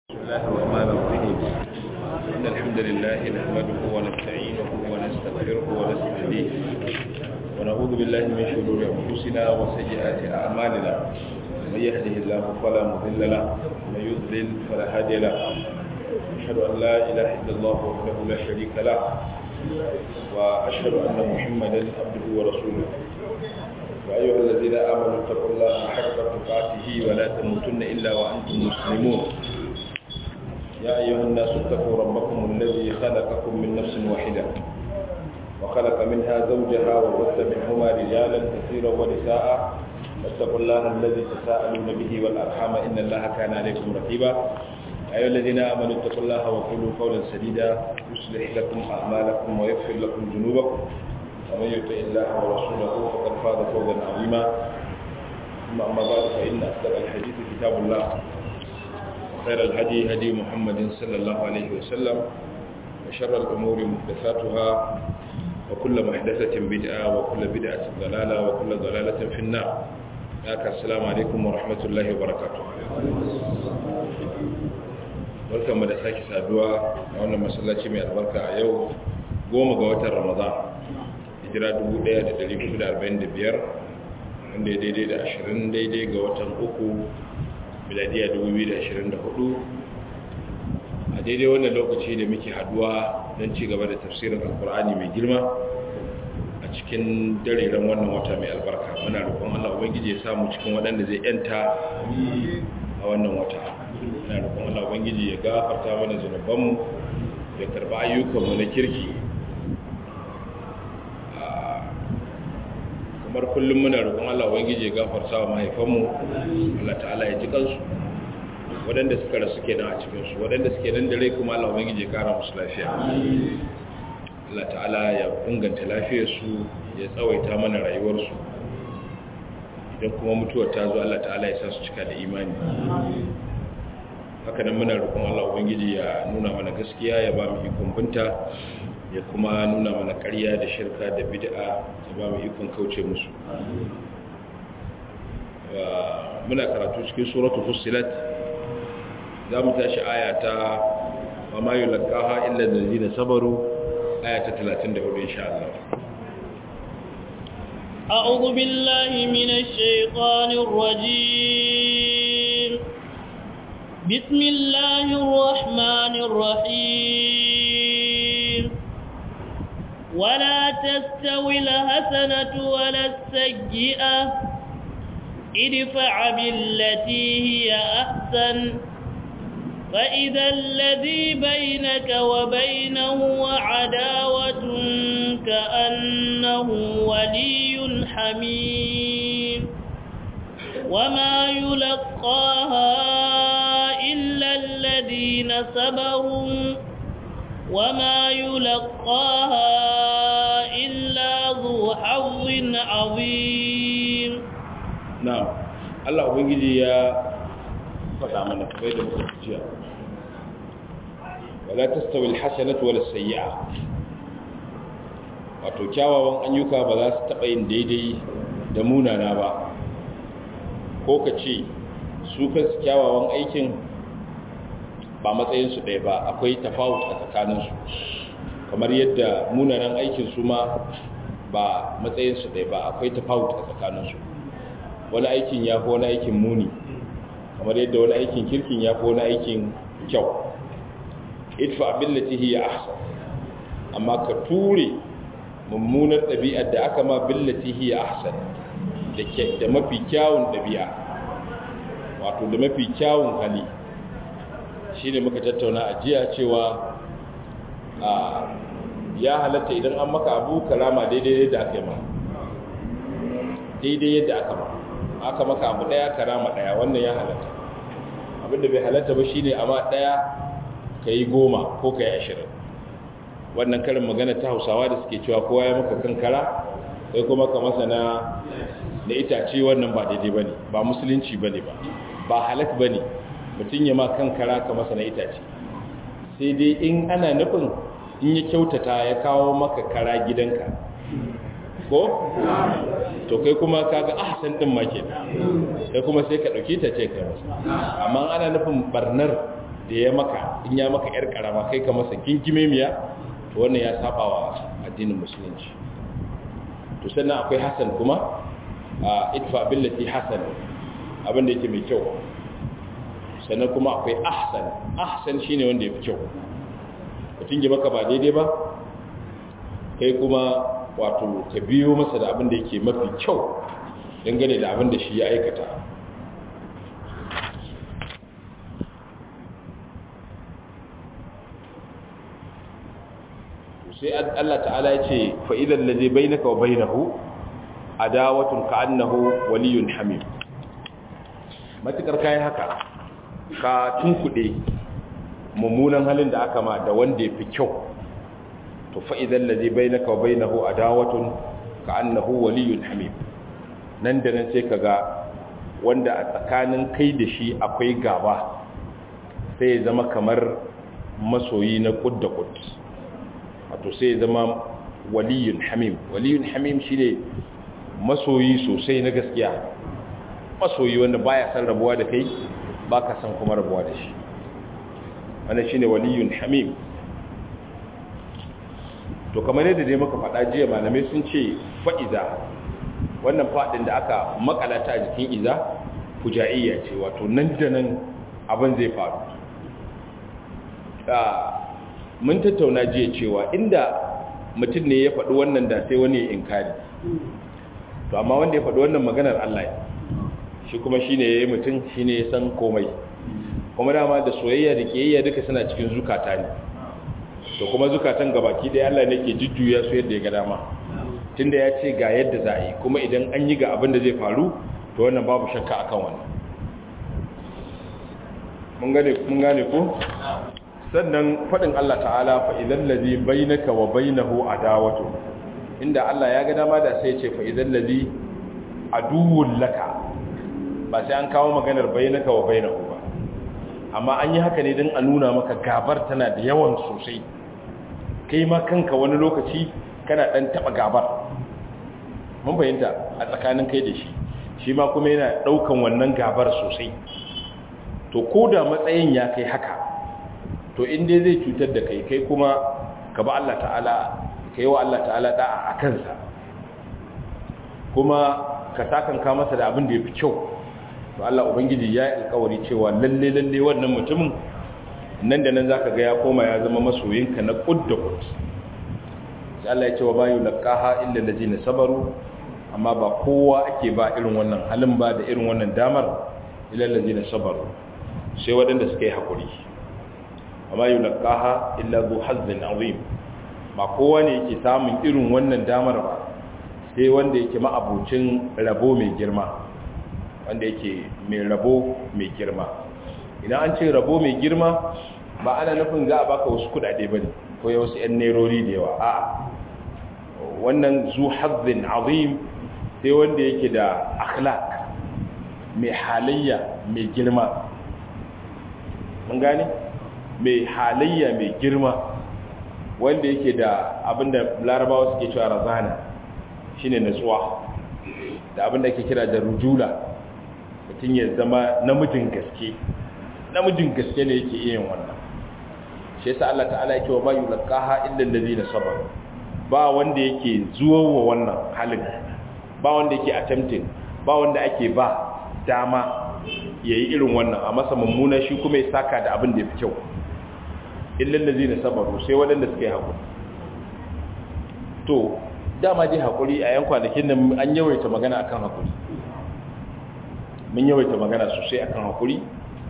الله الرحمن الرحيم إن الحمد لله نحمده ونستعينه ونستغفره ونستهديه ونعوذ بالله من شرور أنفسنا وسيئات أعمالنا من يهده الله فلا مضل له ومن يضلل فلا هادي له أشهد أن لا إله إلا الله وحده لا شريك له وأشهد أن محمدا عبده ورسوله يا أيها الذين آمنوا اتقوا الله حق تقاته ولا تموتن إلا وأنتم مسلمون يا أيها الناس اتقوا ربكم الذي خلقكم من نفس واحدة وخلق منها زوجها وبث منهما رجالا كثيرا ونساء واتقوا الله الذي تساءلون به والأرحام إن الله كان عليكم رقيبا يا أيها الذين آمنوا اتقوا الله وقولوا قولا سديدا يصلح لكم أعمالكم ويغفر لكم ذنوبكم ومن يطع الله ورسوله فقد فاز فوزا عظيما ثم أما بعد فإن أصدق الحديث كتاب الله وخير الهدي هدي محمد صلى الله عليه وسلم وشر الأمور محدثاتها وكل محدثة بدعة وكل بدعة ضلالة وكل ضلالة في النار السلام عليكم ورحمة الله وبركاته barkanmu da sake saduwa a wannan masallaci mai albarka a yau goma ga watan ramadan hijira 1445 wanda ya daidai da 20 daidai ga watan uku miladiya 2024 a daidai wannan lokaci da muke haduwa don ci gaba da tafsirin alkur'ani mai girma a cikin dareren wannan wata mai albarka muna roƙon allah ubangiji ya samu cikin waɗanda zai yanta a wannan wata muna roƙon allah ubangiji ya gafarta mana zunubanmu ya karɓi ayyukanmu na kirki kamar kullum muna roƙon Allah ubangiji ya gafarta wa mahaifanmu Allah ta'ala ya ji kansu waɗanda suka rasu kenan a cikin su waɗanda suke nan da rai kuma Allah ubangiji ya kara musu lafiya Allah ta'ala ya inganta lafiyar su ya tsawaita mana rayuwar su idan kuma mutuwar ta zo Allah ta'ala ya sa su cika da imani haka nan muna roƙon Allah ubangiji ya nuna mana gaskiya ya ba mu ikon binta ya kuma nuna mana ƙarya da shirka da bid'a ya ba mu ikon kauce musu muna karatu cikin suratul fussilat za mu tashi aya ta wa ma yulqaha illa allazina sabaru aya ta 34 insha Allah أعوذ بالله من الشيطان الرجيم بسم الله الرحمن الرحيم ولا تستوي الحسنة ولا السيئة ادفع بالتي هي أحسن فإذا الذي بينك وبينه عداوة كأنه ولي حميم وما يلقاها إلا الذين صبروا وما يلقاها إلا ذو حظ عظيم نعم الله ubangiji ya faɗa mana kai da muka jiya wala tastawi alhasanatu wala sayyi'a wato kyawawan ayyuka ba za su taɓa yin daidai da munana ba ko ka ce su kansu kyawawan aikin ba matsayinsu ɗaya ba akwai tafawut a tsakaninsu kamar yadda munanan aikin su ma ba matsayinsu ɗaya ba akwai tafawut a tsakaninsu wani aikin ya fi wani aikin muni kamar yadda wani aikin kirkin ya fi wani aikin kyau idfa billati hiya ahsan amma ka ture mummunar ɗabi'ar da aka ma billati hiya ahsan da mafi kyawun ɗabi'a wato da mafi kyawun hali shi ne muka tattauna a jiya cewa ya halatta idan an maka abu karama daidai yadda aka yi ma daidai yadda aka ma aka maka abu daya karama daya wannan ya halatta abinda bai halatta ba shine amma daya ka yi goma ko ka yi ashirin wannan karin magana ta hausawa da suke cewa kowa ya maka kankara sai kuma ka masa na da itace wannan ba daidai ba ne ba musulunci ba ne ba ba halak ba ne mutum ya ma kankara ka masa na itace sai dai in ana nufin in ya kyautata ya kawo maka kara gidanka ko to kai kuma kaga ahsan din ma ke kai kuma sai ka dauki ta ce kai masa amma ana nufin barnar da ya maka in ya maka yar karama kai ka masa kinkime miya to wannan ya saba wa addinin musulunci to sannan akwai hasan kuma a itfa billati hasan abin da yake mai kyau sannan kuma akwai ahsan ahsan shine wanda ya fi kyau mutum ya maka ba daidai ba kai kuma wato ka biyo masa da abin da yake mafi kyau dangane da abin da shi ya aikata sai Allah ta'ala ya ce fa'idan da zai bainaka wa bainahu adawatun ka'annahu waliyun hamim matukar kayan haka ka tunkuɗe mummunan halin da aka ma da wanda ya fi kyau to fa'idan da zai bainaka wa bainahu adawatun ka'annahu waliyun hamim nan da nan sai ka ga wanda a tsakanin kai da shi akwai gaba sai ya zama kamar masoyi na kud da kud wato sai ya zama waliyun hamim waliyun hamim shi ne masoyi sosai na gaskiya masoyi wanda baya san rabuwa da kai baka san kuma rabuwa da shi wannan shine waliyun hamim to kamar yadda dai muka faɗa jiya malamai sun ce fa'iza wannan faɗin da aka makalata a jikin iza fuja'iyya ce wato nan da nan abin zai faru mun tattauna jiya cewa inda mutum ne ya faɗi wannan da sai wani ya inkari to amma wanda ya faɗi wannan maganar Allah shi kuma shi ne ya yi mutum shi ne ya san komai kuma dama da soyayya da ƙiyayya duka suna cikin zukata ne to kuma zukatan gabaki ɗaya Allah ne ke jujjuya su yadda ya ga dama tunda ya ce ga yadda za a yi kuma idan an yi ga abin da zai faru to wannan babu shakka akan wannan mun gane ko sannan faɗin Allah ta'ala fa idan ladhi bainaka wa bainahu adawatu inda Allah ya ga dama da sai ce fa idan ladhi aduwwul laka ba sai an kawo maganar bainaka wa bainahu ba amma an yi haka ne don a nuna maka gabar tana da yawan sosai kai ma kanka wani lokaci kana dan taba gabar mun fahimta a tsakanin kai da shi shi ma kuma yana daukan wannan gabar sosai to ko da matsayin ya kai haka to in dai zai cutar da kai kai kuma ka ba Allah ta'ala ka yi wa Allah ta'ala da'a a kansa kuma ka sakanka masa da abin da ya fi kyau to Allah Ubangiji ya yi alkawari cewa lalle lalle wannan mutumin nan da nan za ka ga ya koma ya zama masoyinka na kud da kud sai Allah ya ce wa bayu laqaha illa allazina sabaru amma ba kowa ake ba irin wannan halin ba da irin wannan damar illa allazina sabaru sai waɗanda suka yi hakuri amma yulqaha illa zu hazzin azim ba kowa ne yake samun irin wannan damar ba sai wanda yake ma'abucin rabo mai girma wanda yake mai rabo mai girma idan an ce rabo mai girma ba ana nufin za a baka wasu kudade ba ne ko ya wasu 'yan nerori da yawa a wannan zu hazzin azim sai wanda yake da akhlaq mai halayya mai girma mun gane mai halayya mai girma wanda yake da abinda larabawa suke cewa razana shine natsuwa da abinda ake kira da rujula mutum ya zama namijin gaske namijin gaske ne yake yin wannan shi yasa Allah ta'ala yake wa bayu laqaha illa allazina sabaru ba wanda yake zuwa wa wannan halin ba wanda yake attempting ba wanda ake ba dama yayi irin wannan a masa mummuna shi kuma ya saka da abin da yafi kyau illa allazina sabaru sai wadanda suka yi hakuri to dama dai hakuri a yan kwanakin nan an yawaita magana akan hakuri mun yawaita magana sosai akan hakuri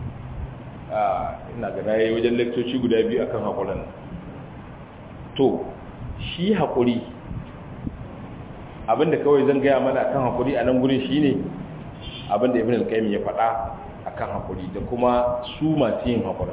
ina ga nayi wajen lektoci guda biyu akan hakurin to shi hakuri abinda kawai zan gaya mana akan hakuri a nan gurin shine abinda ibn al-qayyim ya faɗa akan hakuri da kuma su masu yin hakuri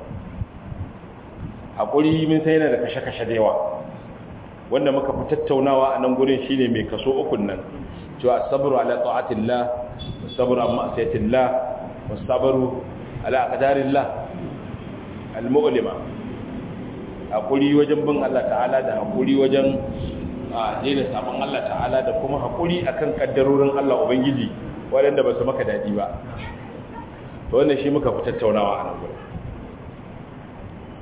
hakuri mun sai yana da kashe-kashe da yawa wanda muka fi tattaunawa a nan gurin shine mai kaso ukun nan cewa sabru ala ta'atillah sabru amma asiyatillah wasabru ala aqdarillah al-mu'lima hakuri wajen bin Allah ta'ala da hakuri wajen a daina sabon Allah ta'ala da kuma hakuri akan kaddarorin Allah ubangiji waɗanda ba su maka dadi ba to wannan shi muka fi tattaunawa a nan gurin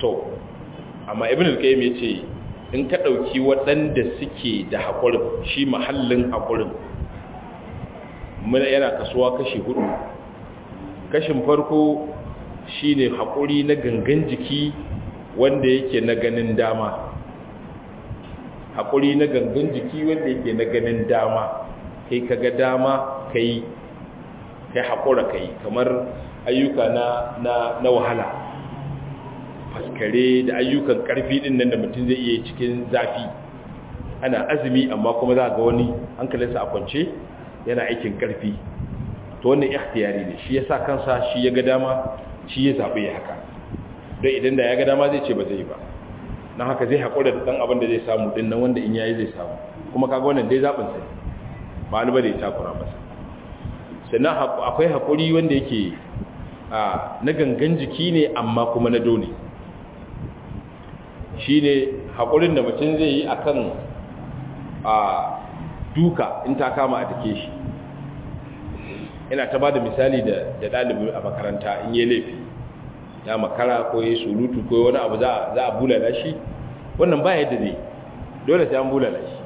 to amma ibn al-qayyim yace in ka dauki waɗanda suke da haƙurin shi mahallin haƙurin mun yana kasuwa kashi hudu kashin farko shine haƙuri na gangan jiki wanda yake na ganin dama haƙuri na gangan jiki wanda yake na ganin dama kai kaga dama kai kai haƙura kai kamar ayyuka na na na wahala faskare da ayyukan ƙarfi din nan da mutum zai iya cikin zafi ana azumi amma kuma za ga wani hankalinsa a kwance yana aikin ƙarfi to wannan ikhtiyari ne shi yasa kansa shi ya ga dama shi ya zabe ya haka don idan da ya ga dama zai ce ba zai ba don haka zai haƙura da ɗan abin da zai samu ɗin nan wanda in yayi zai samu kuma kaga wannan dai zaɓin sai ba ni ba da ya takura masa sannan akwai haƙuri wanda yake na gangan jiki ne amma kuma na dole shi ne haƙurin da mutum zai yi a kan duka in ta kama a take shi ina ta ba da misali da ɗalibi a makaranta in yi laifi ya makara ko ya surutu ko wani abu za a bulala shi wannan ba yadda zai dole sai an bulala shi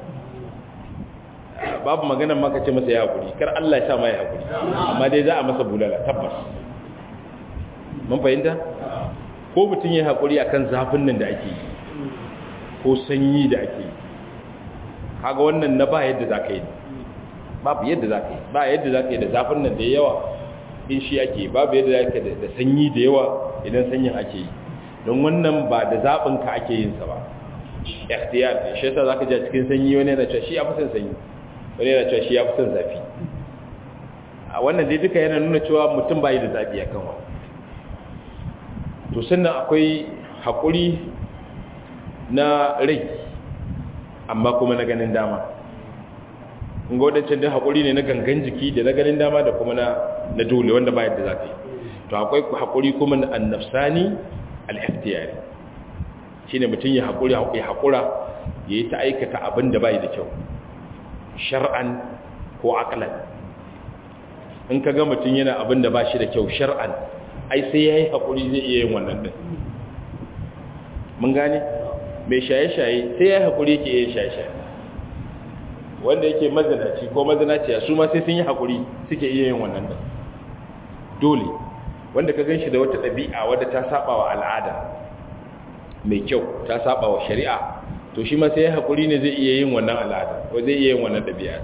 babu maganar maka ce masa ya haƙuri kar Allah ya sa mai haƙuri amma dai za a masa bulala tabbas mun fahimta ko mutum ya haƙuri akan zafin nan da ake yi ko sanyi da ake yi kaga wannan na ba yadda za ka yi babu yadda za ka yi ba yadda za ka yi da zafin nan da yawa in shi ake babu yadda za ka da sanyi da yawa idan sanyin ake yi don wannan ba da zaɓinka ake yin sa ba ikhtiyar ne shi yasa zaka ji cikin sanyi wani yana cewa shi ya fi son sanyi wani yana cewa shi ya fi son zafi a wannan dai duka yana nuna cewa mutum bai da zafi akan wa to sannan akwai haƙuri na rai amma kuma na ganin dama in ga wadancan dai haƙuri ne na gangan jiki da na ganin dama da kuma na dole wanda ba yadda za ka yi to akwai haƙuri kuma na annafsani al-ikhtiyari shine mutum ya haƙuri ya haƙura ya yi ta aikata abin da bai da kyau shar'an ko aqlan in ka ga mutum yana abin da ba shi da kyau shar'an ai sai ya yi haƙuri zai iya yin wannan din mun gane mai shaye-shaye sai ya yi haƙuri yake yin shaye-shaye wanda yake mazanaci ko mazanaciya su ma sai sun yi haƙuri suke iya yin wannan din dole wanda ka ganshi da wata ɗabi'a wadda ta saba wa al'ada mai kyau ta saba wa shari'a to shi ma sai ya haƙuri ne zai iya yin wannan al'ada ko zai iya yin wannan ɗabi'a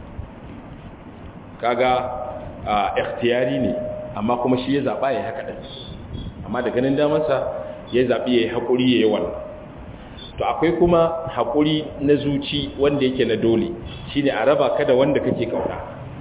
kaga a ikhtiyari ne amma kuma shi ya zaɓa ya haka ɗin amma da ganin damarsa ya zaɓi ya yi haƙuri ya yi wannan to akwai kuma haƙuri na zuci wanda yake na dole shi ne a raba ka da wanda kake ƙauna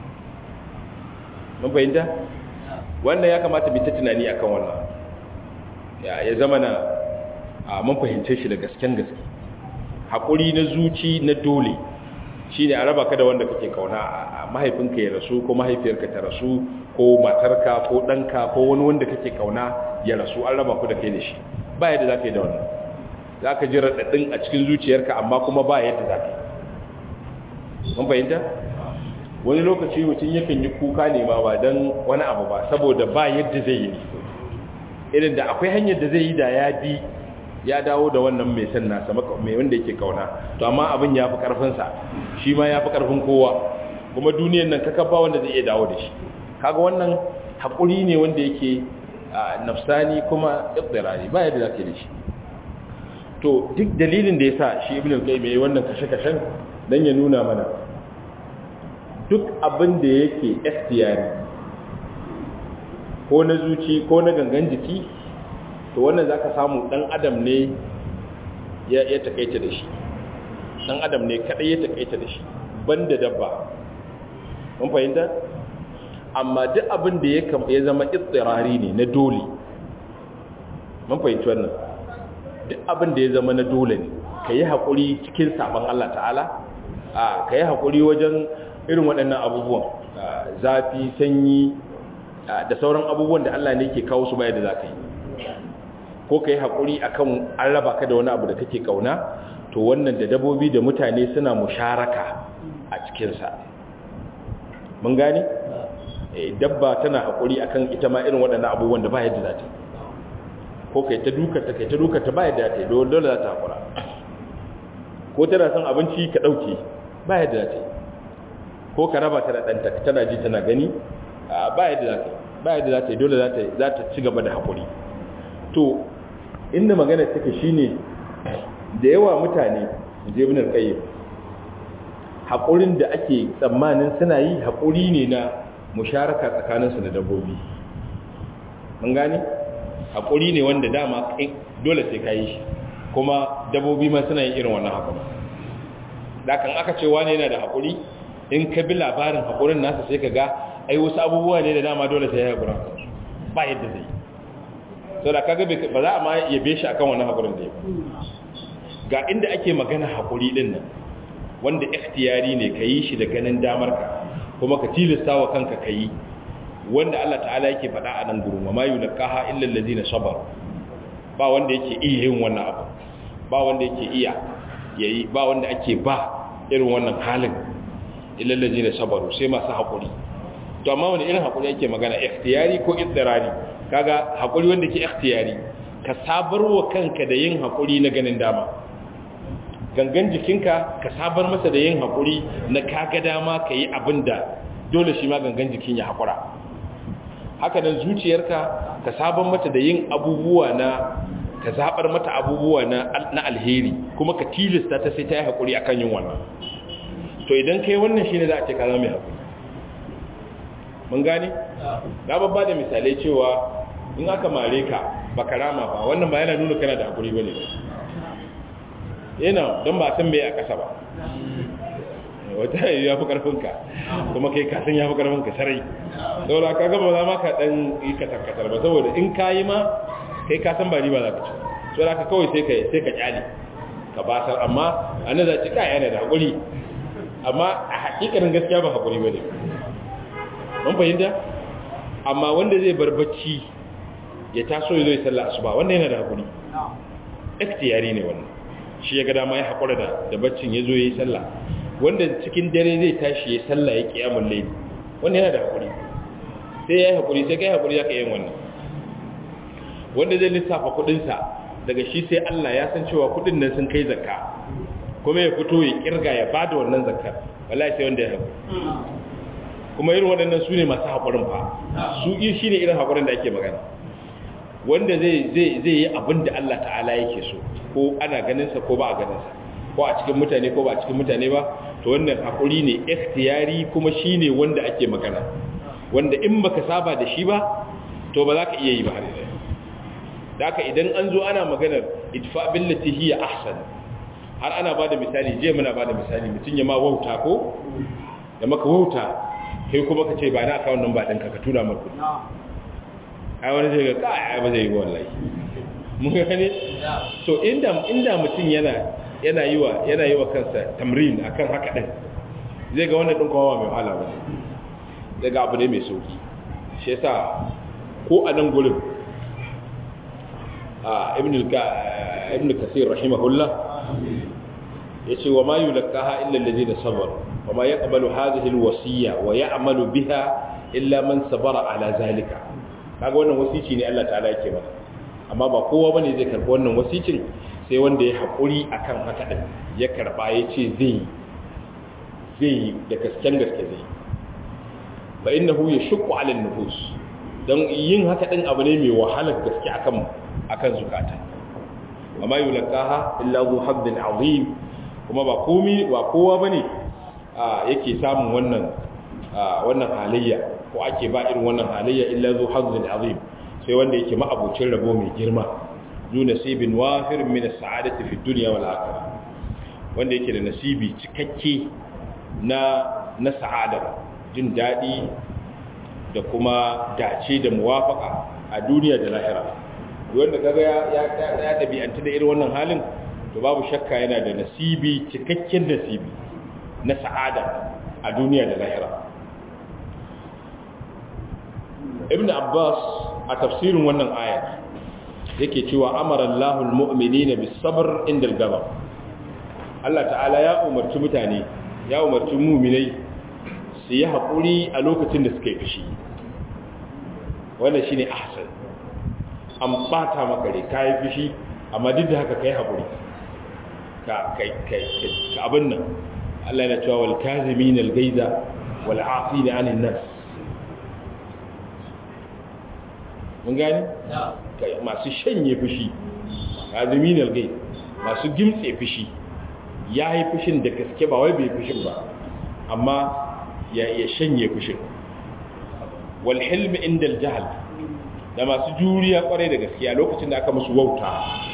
mun fahimta wannan ya kamata bi ta tunani akan wannan ya zama na mun fahimce shi da gasken gaske haƙuri na zuci na dole shi ne a raba ka da wanda kake kauna a mahaifinka ya rasu ko mahaifiyarka ta rasu ko matarka ko ɗanka ko wani wanda kake kauna ya rasu an raba ku da kai da shi ba yadda za ka yi da wannan za ka ji raɗaɗin a cikin zuciyarka amma kuma ba yadda za ka yi mun fahimta wani lokaci mutum yakan yi kuka ne ma ba don wani abu ba saboda ba yadda zai yi ne irin da akwai hanyar da zai yi da ya bi ya dawo da wannan mai san nasa mai wanda yake kauna to amma abin ya fi karfinsa shi ma ya fi karfin kowa kuma duniyan nan kaka ba wanda zai iya dawo da shi kaga wannan haƙuri ne wanda yake nafsani kuma ibtirari ba yadda zaka yi da shi to duk dalilin da yasa shi ibnu qayyim yayi wannan kashe-kashen dan ya nuna mana duk abin da yake ikhtiyari ko na zuci ko na gangan jiki to wannan zaka samu dan adam ne ya ya takaita da shi dan adam ne kadai ya takaita da shi banda dabba mun fahimta amma duk abin da ya ya zama ittirari ne na dole mun fahimci wannan duk abin da ya zama na dole ne kai hakuri cikin saban Allah ta'ala a kai hakuri wajen irin waɗannan abubuwan zafi sanyi da sauran abubuwan da Allah ne ke kawo su baya da za ka yi ko ka yi haƙuri a kan an raba ka da wani abu da kake ƙauna to wannan da dabobi da mutane suna musharaka a cikinsa mun gane dabba tana haƙuri a kan ita ma irin waɗannan abubuwan da ba yadda za ta ko kai ta dukata kai ta dukata ba yadda ta yi dole za ta haƙura ko tana son abinci ka ɗauke ba yadda za ta yi ko ka raba ta da ɗanta tana ji tana gani ba yadda za ta yi ba yadda za ta yi dole za ta ci gaba da haƙuri to inda magana take shine da yawa mutane je min alƙayyim haƙurin da ake tsammanin suna yi haƙuri ne na musharaka tsakaninsu da dabbobi mun gane haƙuri ne wanda dama dole sai ka yi shi kuma dabbobi ma suna yin irin wannan haƙuri dakan aka ce wane yana da haƙuri in ka bi labarin haƙurin nasa sai ka ga ai wasu abubuwa ne da dama dole sai ya haƙura ba yadda zai sau da kaga ba za a ma yabe shi akan wannan haƙurin da ya ga inda ake magana haƙuri ɗin nan wanda ikhtiyari ne ka yi shi da ganin damarka kuma ka tilasta wa kanka ka yi wanda Allah ta'ala yake faɗa a nan gurin wa ma yulqaha illa allazina sabar ba wanda yake iya yin wannan abu ba wanda yake iya yayi ba wanda ake ba irin wannan halin illa allazina sabaru sai masu hakuri to amma wani irin hakuri yake magana ikhtiyari ko idrari kaga hakuri wanda ke ikhtiyari ka sabarwa kanka da yin hakuri na ganin dama gangan jikinka ka sabar masa da yin hakuri na kaga dama ka yi abin da dole shi ma gangan jikin ya hakura haka nan zuciyarka ka sabar mata da yin abubuwa na ka zabar mata abubuwa na, na alheri kuma ka tilasta ta sai ta yi hakuri akan yin wannan to idan kai wannan shine za a ce ka zama mai hakuri mun gane na babba da misalai cewa in aka mare ka baka rama ba wannan ba yana nuna kana da hakuri bane yana don ba san me a kasa ba wata ya fi karfinka kuma kai kasan ya fi karfinka sarai saboda ka gaba za ma ka dan yi katar-katar ba saboda in ka yi ma kai kasan ba riba za ka ci saboda ka kawai sai ka sai ka kyale ka basar amma an za ci kaya yana da hakuri amma a hakikarin gaskiya ba hakuri ba ne mun fahimta amma wanda zai bar bacci ya taso ya zo ya sallah asuba wanda yana da hakuri ikhtiyari ne wannan shi ya ga dama ya hakura da da baccin ya zo ya yi sallah wanda cikin dare zai tashi ya sallah ya kiyamul layl wanda yana da hakuri sai ya yi hakuri sai kai hakuri zaka yin wannan wanda zai lissafa kudin sa daga shi sai Allah ya san cewa kudin nan sun kai zakka kuma ya fito ya kirga ya bada wannan zakkar wallahi sai wanda ya hakuri kuma irin waɗannan su ne masu haƙurin fa su yi shi ne irin haƙurin da ake magana wanda zai yi abin da Allah ta'ala yake so ko ana ganinsa ko ba a ganinsa ko a cikin mutane ko ba a cikin mutane ba to wannan haƙuri ne ikhtiyari kuma shi ne wanda ake magana wanda in baka saba da shi ba to ba za ka iya yi ba har yanzu da haka idan an zo ana maganar idfa billati hiya ahsan har ana ba da misali je muna ba da misali mutum ya ma wauta ko da maka wauta kai kuma ka ce ba na akawun nan ba ɗinka ka tura marku ai wani zai ga kai ba zai yi wallahi mun gane so inda inda mutum yana yana yi wa yana yi wa kansa tamrin akan haka din zai ga wannan din kowa mai wahala ba zai ga abu ne mai sauki shi yasa ko a nan gurin a ibn ibn kasir rahimahullah yace wa ma yulqaha illa alladhina sabaru وما يقبل هذه الوصية ويعمل بها إلا من صبر على ذلك kaga wannan wasici ne Allah ta'ala yake mana amma ba kowa bane zai karbi wannan wasicin sai wanda ya hakuri akan haka din ya karba yace zai zai da gasken gaske zai fa innahu yashqu 'ala an-nufus dan yin haka din abu ne mai wahalar gaske akan akan zukata amma yulqaha illa zu haddin azim kuma ba komi ba kowa bane yake samun wannan wannan halayya ko ake ba irin wannan halayya illa zu hazzin azim sai wanda yake ma'abucin rabo mai girma zu nasibin wafir min as-sa'adati fi dunya wal akhirah wanda yake da nasibi cikakke na na sa'ada jin dadi da kuma dace da muwafaka a duniya da lahira wanda kaga ya ya ya dabi'anta da irin wannan halin to babu shakka yana da nasibi cikakken nasibi na sa'ada a duniya da lahira ibn abbas a tafsirin wannan ayat yake cewa amara allahul mu'minina bis sabr inda al-ghadab Allah ta'ala ya umarci mutane ya umarci mu'minai su yi haƙuri a lokacin da suka yi fushi wannan shine ahsan an bata maka rai kai fishi amma duk da haka kai hakuri ka kai kai ka abin nan Allah yana cewa wal kazimin al gaiza wal afina anin nas mun gani kai masu shanye fushi kazimin al gaiz masu gimtse fushi yayi fushin da gaske ba wai bai fushin ba amma ya ya shanye fushin wal hilm inda al jahl da masu juriya kwarai da gaskiya lokacin da aka musu wauta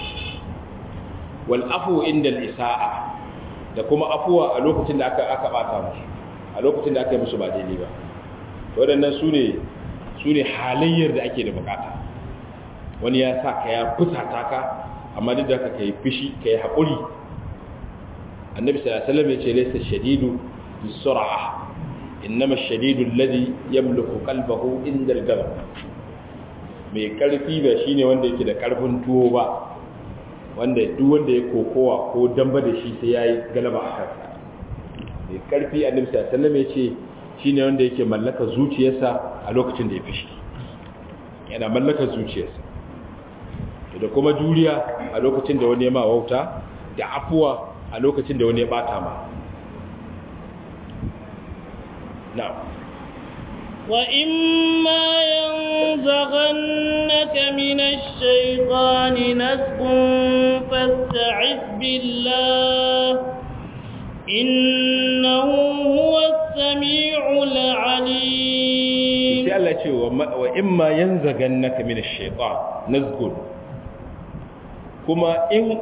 wal afu inda al isaa da kuma afuwa a lokacin da aka aka bata musu a lokacin da aka yi musu ba daidai ba waɗannan su ne su ne halayyar da ake da bukata wani ya sa ka ya fusata ka amma duk da ka kai fishi ka yi haƙuri annabi sallallahu alaihi wasallam ya ce laysa shadidu bisur'a innama shadidu alladhi yamliku qalbahu inda al-ghadab mai karfi ba shine wanda yake da karfin tuwo ba wanda duk wanda ya kokowa ko damba da shi sai yayi galaba a kansa mai karfi annabi sallallahu alaihi wasallam ya ce shine wanda yake mallaka zuciyarsa a lokacin da ya fishi yana mallaka zuciyarsa da kuma juriya a lokacin da wani ya ma wauta da afuwa a lokacin da wani ya bata ma na'am وإما ينزغنك من الشيطان نزغ فاستعذ بالله إنه هو السميع العليم sai Allah ce wa imma yanzagannaka min ash-shaytan nazgun kuma in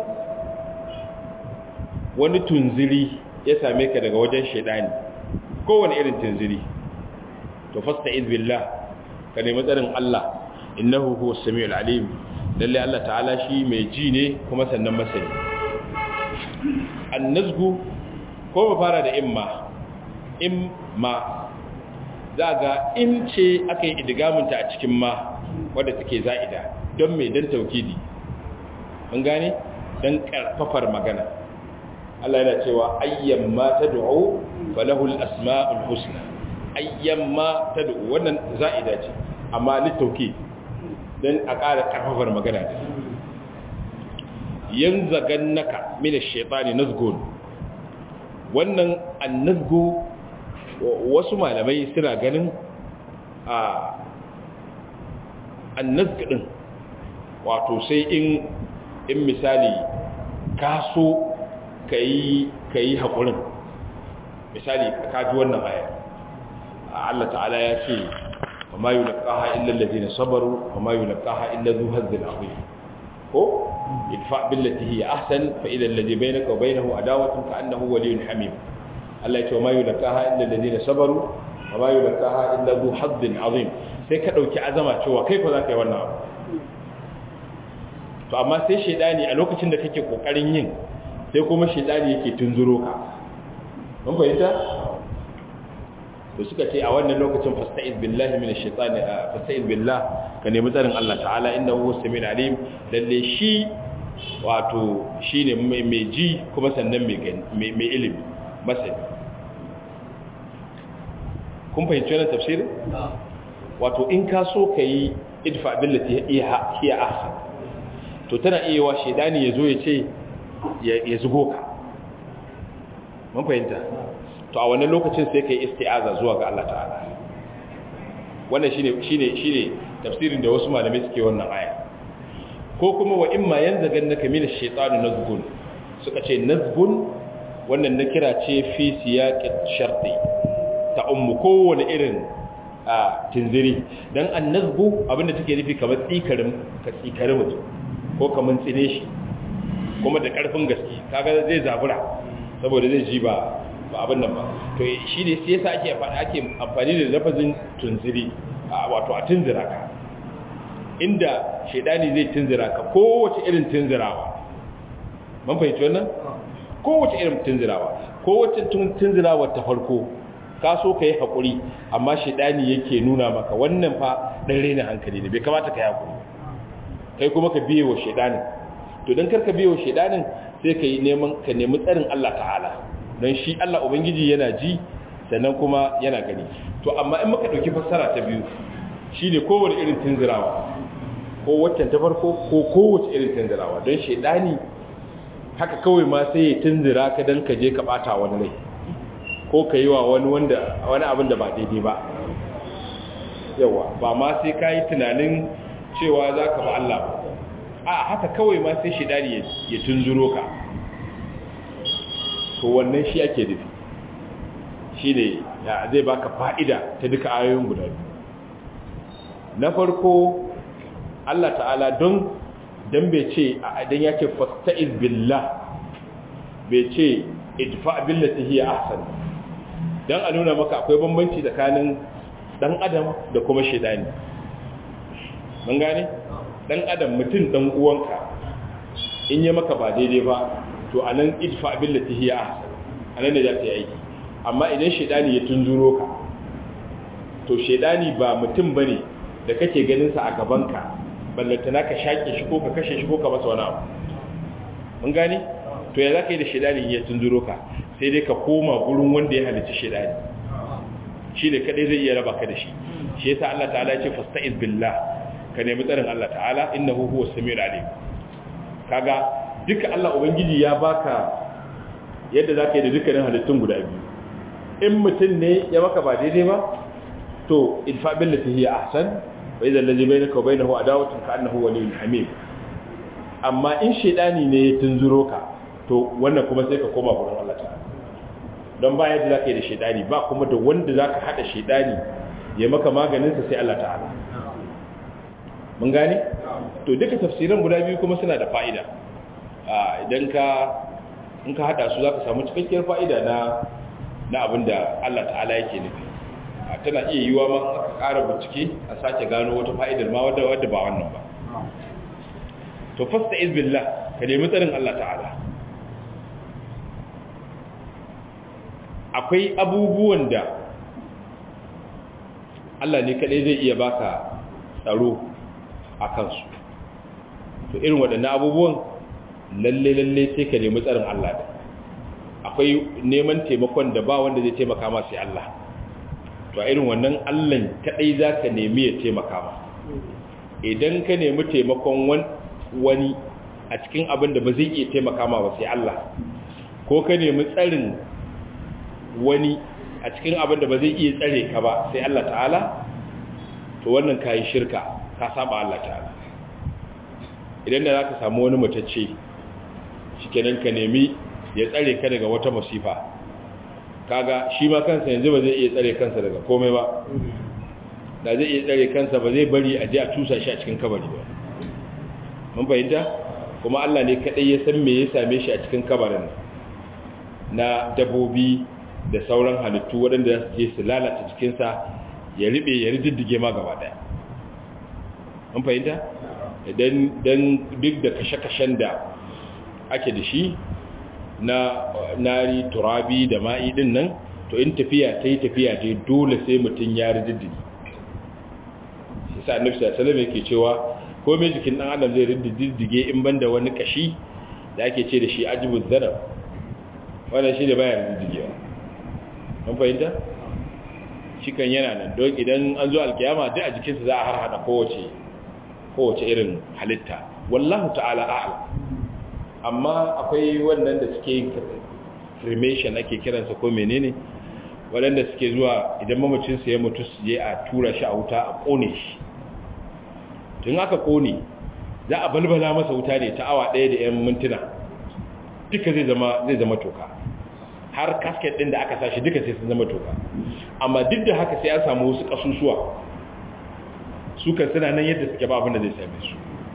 wani tunziri ya same ka daga wajen shaidani kowane irin tunziri to fasta'iz billah ka nemi tsarin Allah innahu huwa samiul alim lalle Allah ta'ala shi mai ji ne kuma sannan masani annazgu ko ba fara da imma imma za ga in ce aka yi idigamunta a cikin ma wadda take za'ida don mai don taukidi mun gane don karfafar magana Allah yana cewa ayyan ma tad'u falahul asma'ul husna ayyan ma tad'u wannan za'ida ce amma litauki don a ƙara karfafar magana yanzagannaka min ash-shaytani nazgun wannan annazgu wasu malamai suna ganin a annazgu din wato sai in in misali ka so ka yi haƙurin misali ka ji wannan aya Allah ta'ala ya ce wa ma yi laƙaha illa lalzina sabaru wa ma yi laƙaha illa zu hazzin akwai ko idfa billati hiya ahsan fa idha alladhi bainaka wa bainahu adawatun ka annahu waliyyun hamim Allah ya ce wa ma yi laƙaha illa lalzina sabaru wa ma yi laƙaha illa zu hazzin azim sai ka ɗauki azama cewa kai ko za ka yi wannan abu to amma sai shaidani a lokacin da kake kokarin yin sai kuma shaidani yake tunzuro ka mun fahimta to suka ce a wannan lokacin fasta'iz billahi minash shaitani fasta'iz billah ka nemi tsarin Allah ta'ala innahu huwas samiul alim lalle shi wato shine mai ji kuma sannan mai mai ilimi masani kun fahimci wannan tafsirin wato in ka so kai idfa billati hiya ahsan to tana iya wa shaidani ya zo ya ce ya zugo ka mun fahimta to a wannan lokacin sai kai isti'aza zuwa ga Allah ta'ala wannan shine shine shine tafsirin da wasu malamai suke wannan aya ko kuma wa imma yanzagannaka min ash-shaytani nazgun suka ce nazgun wannan na kira ce fi siyaqit sharti ta ummu kowane irin a tinziri dan annazbu abinda take nufi kamar tsikarin ka tsikari mutum ko kamar tsine shi kuma da ƙarfin gaske kaga zai zabura saboda zai ji ba ba abin nan ba to shi ne sai yasa ake ake amfani da lafazin tunziri wato a tunzira ka inda shedani zai tunzira ka kowace irin tunzirawa man fahimci wannan kowace irin tunzirawa kowace tunzirawa ta farko ka so ka yi haƙuri amma shedani yake nuna maka wannan fa ɗan rena hankali ne bai kamata ka yi haƙuri kai kuma ka biye wa shedanin to don karka biye wa shedanin sai ka yi neman ka nemi tsarin Allah ta'ala don shi Allah ubangiji yana ji sannan kuma yana gani to amma in muka dauki fassara ta biyu shine kowane irin tunzirawa ko waccan ta farko ko kowace irin tunzirawa don shaidani haka kawai ma sai ya tunzira ka don ka je ka bata wani rai ko ka yi wa wani wanda wani abin da ba daidai ba yawa ba ma sai ka yi tunanin cewa za ka ba Allah a haka kawai ma sai shaidani ya tunzuro ka to wannan shi ake nufi shi ne zai baka fa'ida ta duka ayoyin guda biyu na farko Allah ta'ala don don bai ce idan ya ce fasta'iz billah bai ce idfa billati hiya ahsan dan a nuna maka akwai bambanci tsakanin dan adam da kuma shedani mun gane dan adam mutum dan uwanka in ya maka ba daidai ba to anan idfa billati hiya ahsan anan ne za ta yi aiki amma idan shedani ya tunzuro ka to shedani ba mutum bane da kake ganin sa a gabanka ballantana ka shaƙe shi ko ka kashe shi ko ka masa wani abu mun gane to ya za ka yi da shaidani ya tunzuro ka sai dai ka koma gurin wanda ya halitta shaidani shi ne kadai zai iya raba ka da shi shi yasa Allah ta'ala ya ce fasta'iz billah ka nemi tsarin Allah ta'ala innahu huwa samiul alim kaga duka Allah ubangiji ya baka yadda za ka yi da dukkanin halittun guda biyu in mutum ne ya maka ba daidai ba to idfa billati hiya ahsan wa idza allazi bainaka wa bainahu adawatun ka annahu waliyyun hamim amma in shedani ne ya tunzuro ka to wannan kuma sai ka koma gurin Allah ta'ala don ba yadda zaka yi da shedani ba kuma da wanda zaka hada shedani ya maka maganin sa sai Allah ta'ala mun gane to duka tafsiran guda biyu kuma suna da fa'ida idan ka in ka hada su zaka samu cikakkiyar fa'ida na na abinda Allah ta'ala yake nufi tana iya yiwa ma aka ƙara bincike a sake gano wata fa'idar ma wadda wadda ba wannan ba to fasta izbillah ka nemi tsarin Allah ta'ala akwai abubuwan da Allah ne kaɗai zai iya baka tsaro a kansu to irin waɗannan abubuwan lalle lalle sai ka nemi tsarin Allah da akwai neman taimakon da ba wanda zai taimaka ma sai Allah to a irin wannan Allah kadai zaka nemi ya taimaka ma idan ka nemi taimakon wani a cikin abin da ba zai iya taimaka ma ba sai Allah ko ka nemi tsarin wani a cikin abin da ba zai iya tsare ka ba sai Allah ta'ala to wannan kayi shirka ka saba Allah ta'ala idan da zaka samu wani mutacce shikenan ka nemi ya tsare ka daga wata masifa kaga shi ma kansa yanzu ba zai iya tsare kansa daga komai ba da zai iya tsare kansa ba zai bari a je a tusa shi a cikin kabari ba mun fahimta kuma Allah ne kadai ya san me ya same shi a cikin kabarin na dabobi da sauran halittu waɗanda su je su lalata cikinsa ya riɓe ya rididdige ma gaba ɗaya mun fahimta idan duk da kashe-kashen da ake da shi na nari turabi da ma'i din nan to in tafiya ta yi tafiya ta dole sai mutum ya rididdige shi sa annabi sallallahu alaihi yake cewa ko mai jikin dan adam zai rididdige in banda wani kashi da ake ce da shi ajibuz zanab wannan shi da baya rididdigewa an fahimta shi kan yana nan don idan an zo alkiyama duk a jikinsa za a harhaɗa kowace kowace irin halitta wallahu ta'ala a'lam amma akwai wannan da suke yin cremation ake kiransa ko menene waɗanda suke zuwa idan mamacinsa ya mutu su je a tura shi a wuta a ƙone shi tun aka ƙone za a balbala masa wuta ne ta awa ɗaya da 'yan mintuna duka zai zama zai zama toka har kasket ɗin da aka sashi duka sai sun zama toka amma duk da haka sai an samu wasu ƙasusuwa su kan suna nan yadda suke ba abin da zai same su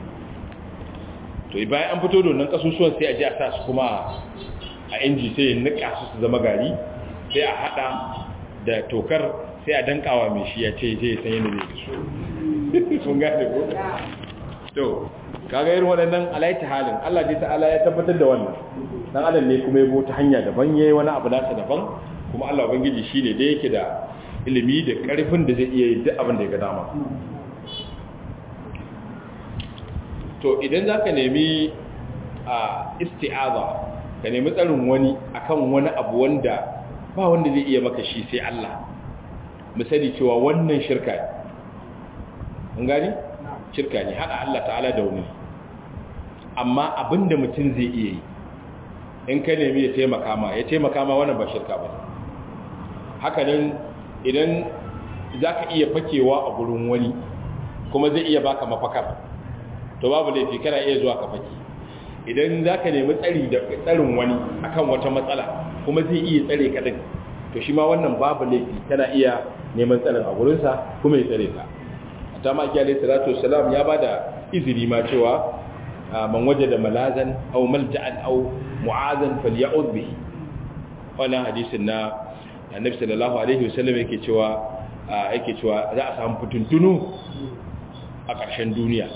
to bayan an fito da wannan kasusuwan sai a ji a sa su kuma a inji sai ya nika su su zama gari sai a hada da tokar sai a dankawa mai shi ya ce zai san yadda zai su sun gane ko to kaga irin waɗannan alaita halin Allah dai ta'ala ya tabbatar da wannan dan adam ne kuma ya bo ta hanya daban yayi wani abu nasa daban kuma Allah ubangiji shine da yake da ilimi da karfin da zai iya yi duk abin da ya ga dama to idan za ka nemi a isti'aza ka nemi tsarin wani akan wani abu wanda ba wanda zai iya maka shi sai Allah misali cewa wannan shirka ne gani shirka ne hada Allah ta'ala da wani amma abinda mutum zai iya yi in ka nemi ya taimaka ma ya taimaka ma wannan ba shirka ba haka nan idan za ka iya fakewa a gurin wani kuma zai iya baka mafakar to babu laifi kana iya zuwa ka fake idan za ka nemi tsari da tsarin wani akan wata matsala kuma zai iya tsare ka din to shi ma wannan babu laifi kana iya neman tsarin a gurinsa kuma ya tsare ka a ta maki alaihi salatu wasalam ya bada izini ma cewa man waje da malazan au malja'an au mu'azan falya'ud bihi wannan hadisin na annabi sallallahu alaihi wasallam yake cewa yake cewa za a samu fituntunu a ƙarshen duniya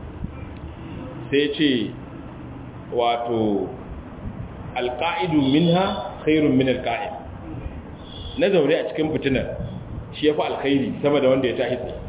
sai ce wato alƙa'idu minha khairun min alƙa'id na zaune a cikin fitinar shi ya fi alkhairi sama da wanda ya tahi tsaye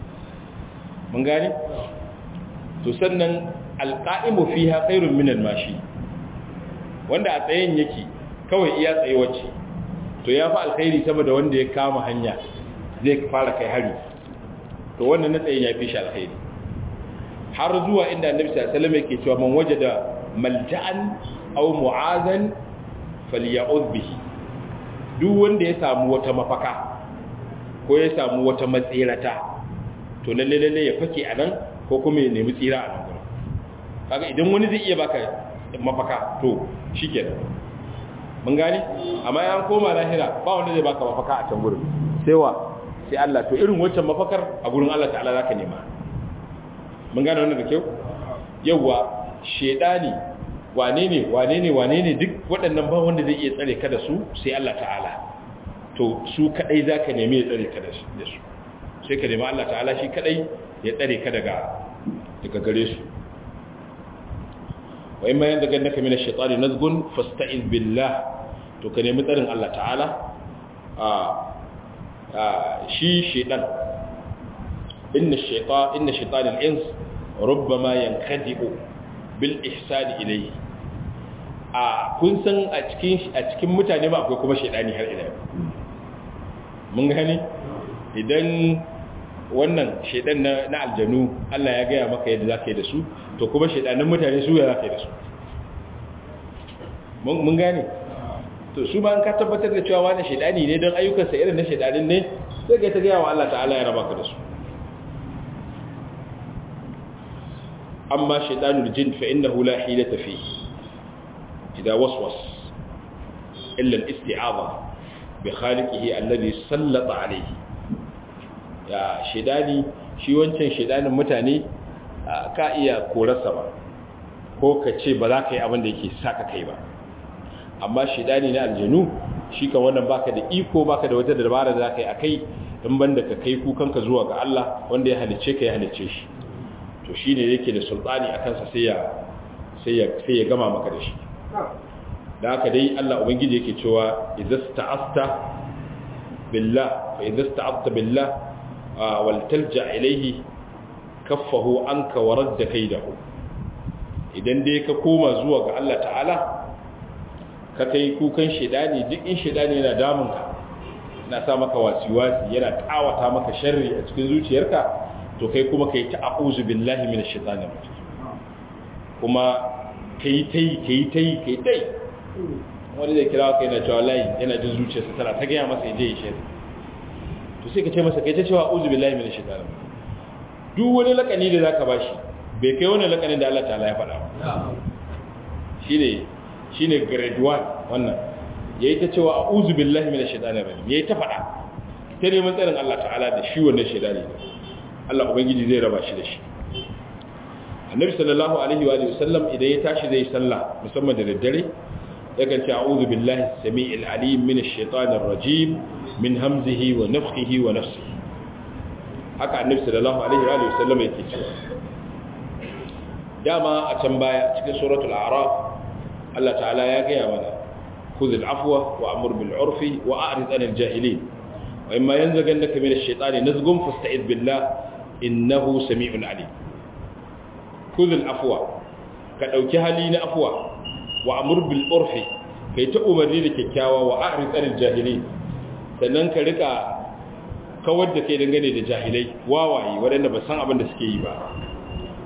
mun gane? to sannan alƙa'imu fi ha khairun min almashi wanda a tsayen yake kawai iya tsaye wacce to ya fi alkhairi sama da wanda ya kama hanya zai fara kai hari to wannan na tsaye ya fi shi alkhairi har zuwa inda annabi sallallahu alaihi wasallam yake cewa man wajada malja'an aw mu'azan falya'ud bihi duk wanda ya samu wata mafaka ko ya samu wata matsirata to lalle lalle ya fake anan ko kuma ya nemi tsira a nan gurin kaga idan wani zai iya baka mafaka to shikenan mun gane amma ya koma lahira ba wanda zai baka mafaka a can gurin sai wa sai Allah to irin wancan mafakar a gurin Allah ta'ala zaka nema mun gane wannan da kyau yawa shedani wane ne wane ne wane ne duk waɗannan ba wanda zai iya tsare ka da su sai Allah ta'ala to su kadai zaka nemi ya tsare ka da su sai ka nemi Allah ta'ala shi kadai ya tsare ka daga daga gare su wa imma yanda gannaka min ash-shaytani nazgun fasta'iz billah to ka nemi tsarin Allah ta'ala a shi shaytan inna ash-shaytan inna shaytan al-ins rubbama yankadi'u bil ihsan ilayhi a kun san a cikin a cikin mutane ba akwai kuma shaytani har ila mun gani idan wannan shaidan na, na aljanu Allah ya gaya maka yadda za ka yi da su to kuma shaidanin mutane su ya za ka yi da su mun gane to su ma an ka tabbatar da cewa wani shaidani ne don ayyukansa irin na shaidanin ne sai ka ta gaya wa Allah ta'ala ya raba ka da su amma shaidanul jin fa innahu la hilata fi idza waswas illa al-isti'adha bi khaliqihi alladhi sallata alayhi ya shidani shi wancan shidanin mutane ka iya korarsa ba ko ka ce ba za ka yi abin da yake saka kai ba amma shidani na aljanu shi kan wannan baka da iko baka da wata dabara da za ka yi a kai in banda ka kai kukanka zuwa ga Allah wanda ya halicce ka ya halicce shi to shi ne yake da sultani a kansa sai ya sai ya gama maka da shi da haka dai Allah ubangiji yake cewa idza sta'asta billah fa idza sta'asta billah waltalja ilaihi kaffahu anka wa radda kaidahu idan dai ka koma zuwa ga Allah ta'ala ka kai kukan shedani duk in shedani yana damun ka na sa maka wasiwasi yana kawata maka sharri a cikin zuciyarka to kai kuma kai ta a'udhu billahi minash shaitanir rajim kuma kai tai kai tai kai tai wani zai kira ka yana cewa layi yana jin zuciyarsa tana ta gaya masa yaje ya shirya to sai ka ce masa kai ta cewa uzu billahi minash shaitanir duk wani lakani da zaka bashi bai kai wani lakanin da Allah ta'ala ya faɗa ba shine shine grade 1 wannan yayi ta cewa a'udhu billahi minash shaitanir rajim yayi ta faɗa ta neman tsarin Allah ta'ala da shi wannan shaitani Allah ubangiji zai raba shi da shi Annabi sallallahu alaihi wa sallam idan ya tashi zai sallah musamman da daddare yakan ce a'udhu billahi samii'il alim minash shaitanir rajim min hamzihi wa nafthihi wa nafsihi haka annabi sallallahu alaihi wa sallam yake cewa dama a can baya cikin suratul a'raf Allah ta'ala ya gaya mana khudh al-afwa wa amur bil 'urfi wa a'rid 'anil jahilin wa imma yanzaghannaka min ash-shaytani nazghun fasta'id billah innahu samii'un 'alim khudh al-afwa ka dauki hali na afwa wa amur bil 'urfi kai ta umarni da kyakkyawa wa a'rid 'anil jahilin sannan ka rika kawar da kai dangane da jahilai wawaye waɗanda ba san abin da suke yi ba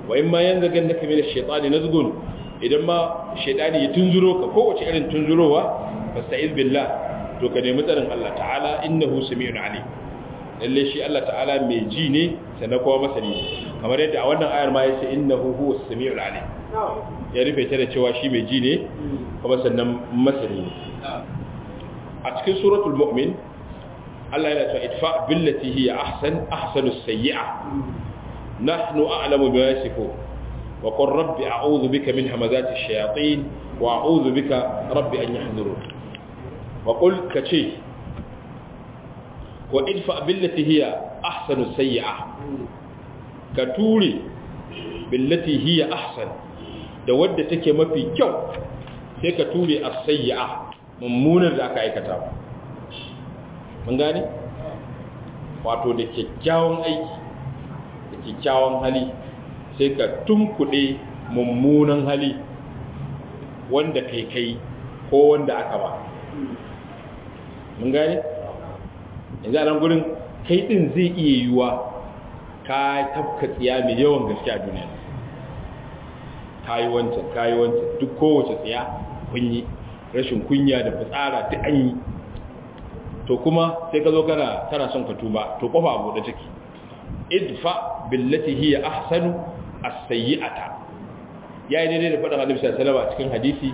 wa in ma yanzu gan naka mina shaitani nazgun idan ma shaitani ya tunzuro ka kowace irin tunzurowa fasta'iz billah to ka nemi tsarin Allah ta'ala innahu sami'un alim lalle shi Allah ta'ala mai ji ne sannan kuma masani kamar yadda a wannan ayar ma yace innahu huwas sami'ul alim ya rufe ta da cewa shi mai ji ne kuma sannan masani ne a cikin suratul mu'min Allah yana cewa idfa billati hiya ahsan ahsanus sayyi'a nahnu a'lamu bima yasifun wa qur rabbi a'udhu bika min hamazati ash-shayatin wa a'udhu bika rabbi an yahdurun wa qul kace wa idfa billati hiya ahsanus sayyi'a ka ture billati hiya ahsan da wadda take mafi kyau sai ka ture as-sayyi'a mummunar da aka aikata mun gane wato da kyakkyawan aiki da kyakkyawan hali sai ka tunkuɗe mummunan hali wanda kai kai ko wanda aka ba mun gane yanzu a nan gurin kai ɗin zai iya yiwuwa ka tafka tsiya mai yawan gaske a duniya ka yi wancan ka yi wancan duk kowace tsiya kunyi rashin kunya da fitsara duk an yi to kuma sai ka zo kana kana son ka tuba to kofa abu da take idfa billati hiya ahsanu as-sayyi'ata yayi daidai da faɗin Annabi sallallahu alaihi wasallam cikin hadisi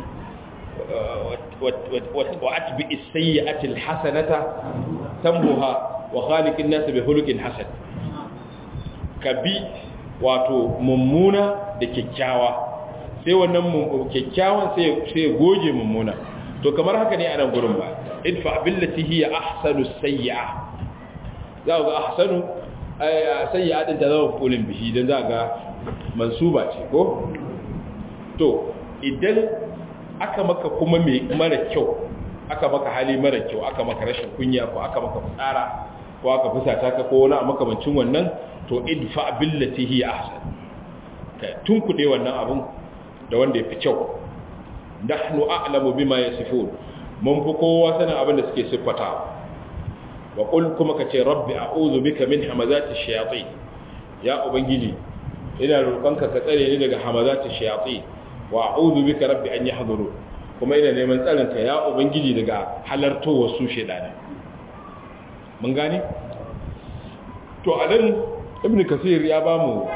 wa atbi as-sayyi'ati al-hasanata tambuha wa khaliqin nas bi khuluqin hasan kabi wato mummuna da kyakkyawa sai wannan kyakkyawan sai sai goge mummuna to kamar haka ne a nan gurin ba idfa billati hiya ahsanu sayyi'a za ga ahsanu sayyi'a din ta zama fulin bihi dan za ga mansuba ce ko to idan aka maka kuma mai mara kyau aka maka hali mara kyau aka maka rashin kunya ko aka maka fitsara ko aka fusata ka ko wani makamancin wannan to idfa billati hiya ahsan ka tunkude wannan abun da wanda ya fi kyau nahnu a'lamu bima yasifun mun fi kowa sanin abin da suke siffata wa qul kuma kace rabbi a'udhu bika min hamazati shayatin ya ubangiji ina roƙonka ka tsare ni daga hamazati shayatin wa a'udhu bika rabbi an yahduru kuma ina neman tsarin ka ya ubangiji daga halartowar su shedana mun gane to anan ibn kasir ya bamu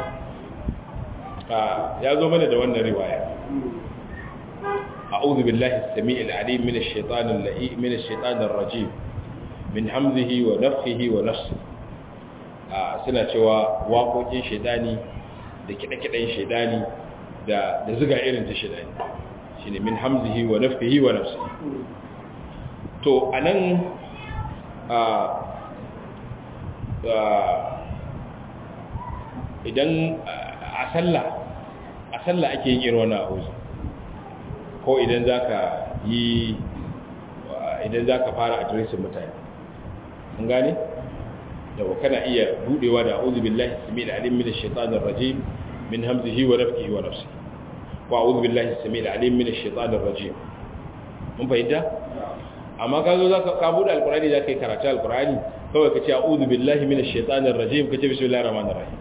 ya zo mana da wannan riwaya أعوذ بالله السميع العليم من الشيطان اللئيم من الشيطان الرجيم من همزه ونفخه ونفسه suna cewa waƙoƙin shaidani da kiɗe-kiɗen shaidani da ziga irin ta shaidani shi ne min hamzihi wa nafkihi wa nafsi to a nan idan a sallah a sallah ake yin irin wani a'uzu ko idan za ka yi idan za ka fara adiresin mutane mun gane da kana iya budewa da a'udhu billahi samil alim min ash-shaytanir rajim min hamzihi wa nafthihi wa nafsihi wa a'udhu billahi samil alim min ash-shaytanir rajim mun fahimta amma ka zo zaka ka bude alqur'ani zaka yi karatu alqur'ani kawai ka ce a'udhu billahi min ash-shaytanir rajim ka ce bismillahir rahmanir rahim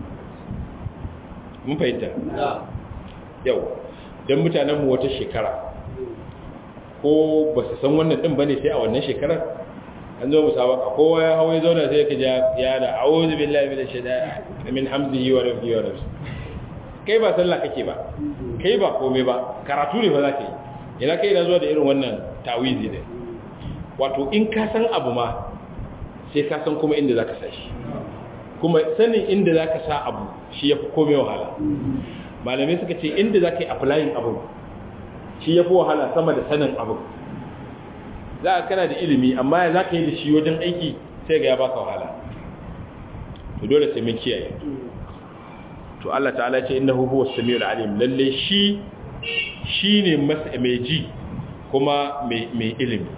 mun fahimta yau don mutanenmu wata shekara ko ba su san wannan ɗin ba ne sai a wannan shekarar an zo musabaka kowa ya hawa ya zauna sai ka ya da a'udhu billahi minash shaitani min hamzihi wa nafsihi wa nafsihi kai ba sallah kake ba kai ba komai ba karatu ne ba za ka yi ina kai na zuwa da irin wannan tawizi ne wato in ka san abu ma sai ka san kuma inda za ka sa shi kuma sanin inda za ka sa abu shi ya fi komai wahala malamai suka ce inda za ka yi applying abu shi ya fi wahala sama da sanin abu za a kana da ilimi amma ya za ka yi da shi wajen aiki sai ga ya baka wahala to dole sai mun kiyaye to Allah ta'ala ce innahu huwa samiul alim lalle shi shine mai ji kuma mai ilimi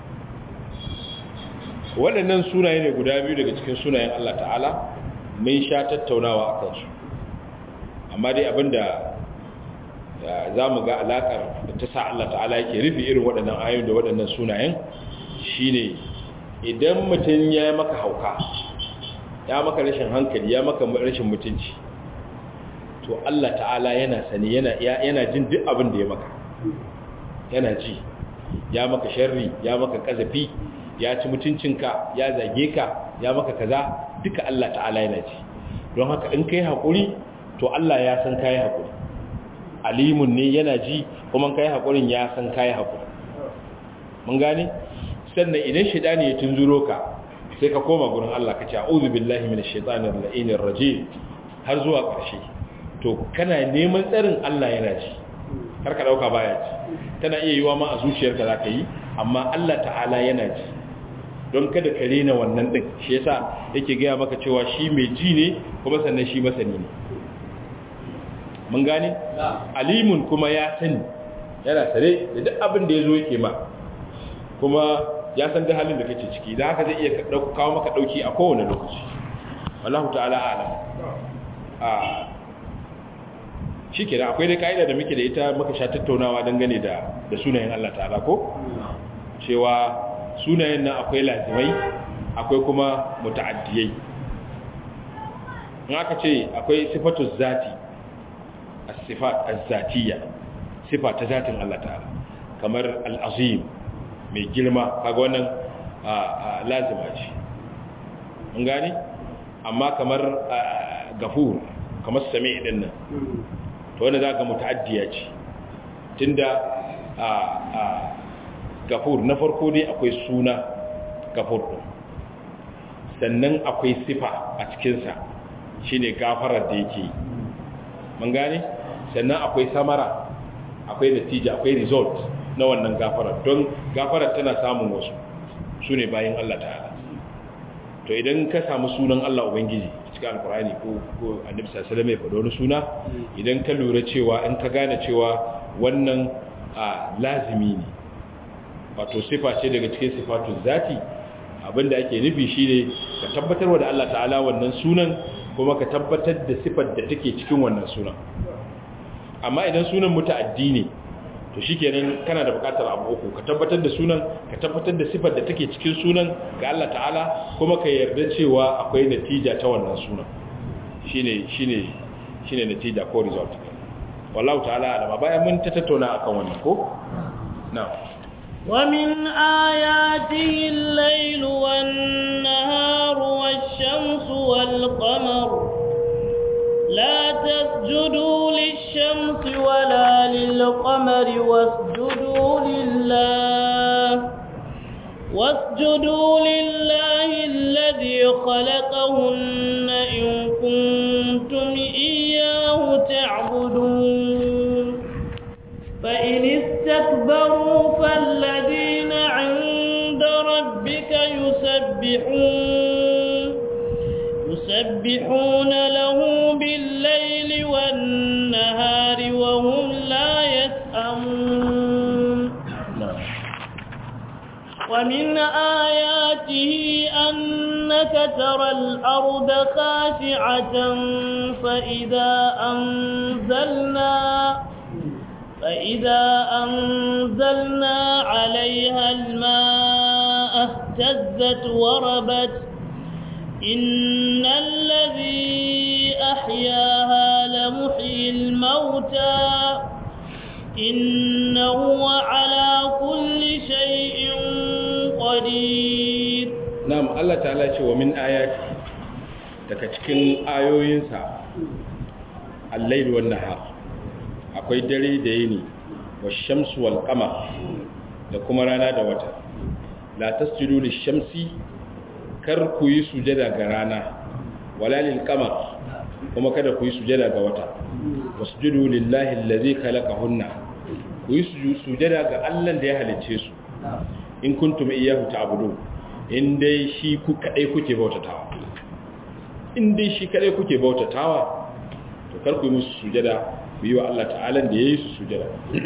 waɗannan sunaye ne guda biyu daga cikin sunayen Allah ta'ala mun sha tattaunawa a kansu amma dai abinda za mu ga alaƙar da ta sa Allah ta'ala yake rufe irin waɗannan ayoyi da waɗannan sunayen shine idan mutum ya maka hauka ya maka rashin hankali ya maka rashin mutunci to Allah ta'ala yana sani yana yana jin duk abin da ya maka yana ji ya maka sharri ya maka kazafi ya ci mutuncinka ya zage ka ya maka kaza duka Allah ta'ala yana ji don haka in kai hakuri to Allah ya san kai hakuri alimun ne yana ji kuma kai hakurin ya san kai hakuri mun gane sannan idan shedani ya tunzuro ka sai ka koma gurin Allah ka ce a'udhu billahi minash shaitanir la'inir rajim har zuwa ƙarshe to kana neman tsarin Allah yana ji kar ka dauka baya ji tana iya yiwa ma a zuciyarka zaka yi amma Allah ta'ala yana ji don kada ka rena wannan din shi yasa yake gaya maka cewa shi mai ji ne kuma sannan shi masani ne mun gane alimun kuma ya sani yana sare da duk abin da yazo yake ma kuma ya san da halin da kake ciki da haka zai iya kawo maka dauki a kowane lokaci wallahu ta'ala a'lam a shike da akwai dai kaida da muke da ita muka sha tattaunawa dangane da da sunayen Allah ta'ala ko cewa sunayen nan akwai lazimai akwai kuma muta'addiyai in aka ce akwai sifatu zati as-sifat az-zatiyya sifa ta zatin Allah ta'ala kamar al-azim mai girma kaga wannan lazima ce mun gani amma kamar gafur kamar sami din nan to wanda za ka muta'addiya ce tunda gafur na farko dai akwai suna gafur din sannan akwai sifa a cikinsa shine gafarar da yake mun gane sannan akwai samara akwai natija akwai result na wannan gafarar don gafarar tana samun wasu su ne bayan Allah ta'ala to idan ka samu sunan Allah Ubangiji cikin alkurani ko ko annabi sallallahu alaihi wasallam ya wani suna idan ka lura cewa in ka gane cewa wannan lazimi ne wato sifa ce daga cikin sifatun zati abinda ake nufi shine ka tabbatar da Allah ta'ala wannan sunan kuma ka tabbatar da sifar da take cikin wannan sunan amma idan sunan muta'addi ne to shikenan kana da bukatar abu uku ka tabbatar da sunan ka tabbatar da sifar da take cikin sunan ga Allah ta'ala kuma ka yarda cewa akwai natija ta wannan sunan shine shine shine natija ko result wallahu ta'ala alama bayan mun ta tattauna akan wannan ko na'am ومن آياته الليل والنهار والشمس والقمر لا تسجدوا للشمس ولا للقمر واسجدوا لله واسجدوا لله الذي خلقهن إن كنتم إياه تعبدون فإن استكبروا فالذين عند ربك يسبحون يسبحون له بالليل والنهار وهم لا يسأمون ومن آياته أنك ترى الأرض خاشعة فإذا أنزلنا فإذا أنزلنا عليها الماء اهتزت وربت إن الذي أحياها لمحيي الموتى إنه على كل شيء قدير نعم الله تعالى ومن آياته daga cikin ayoyinsa al-lail wan nahar akwai dare da yini wa shamsu wal qamar da kuma rana da wata la tasjudu lish-shamsi kar ku yi sujada ga rana wala lil qamar kuma kada ku yi sujada ga wata wasjudu lillahi allazi khalaqahunna ku yi sujada ga Allah da ya halicce su in kuntum iyyahu ta'budun in dai shi ku kadai kuke bautatawa in dai shi kadai kuke bautatawa to kar ku yi musu sujada ku yi wa Allah ta'ala da yayi su sujada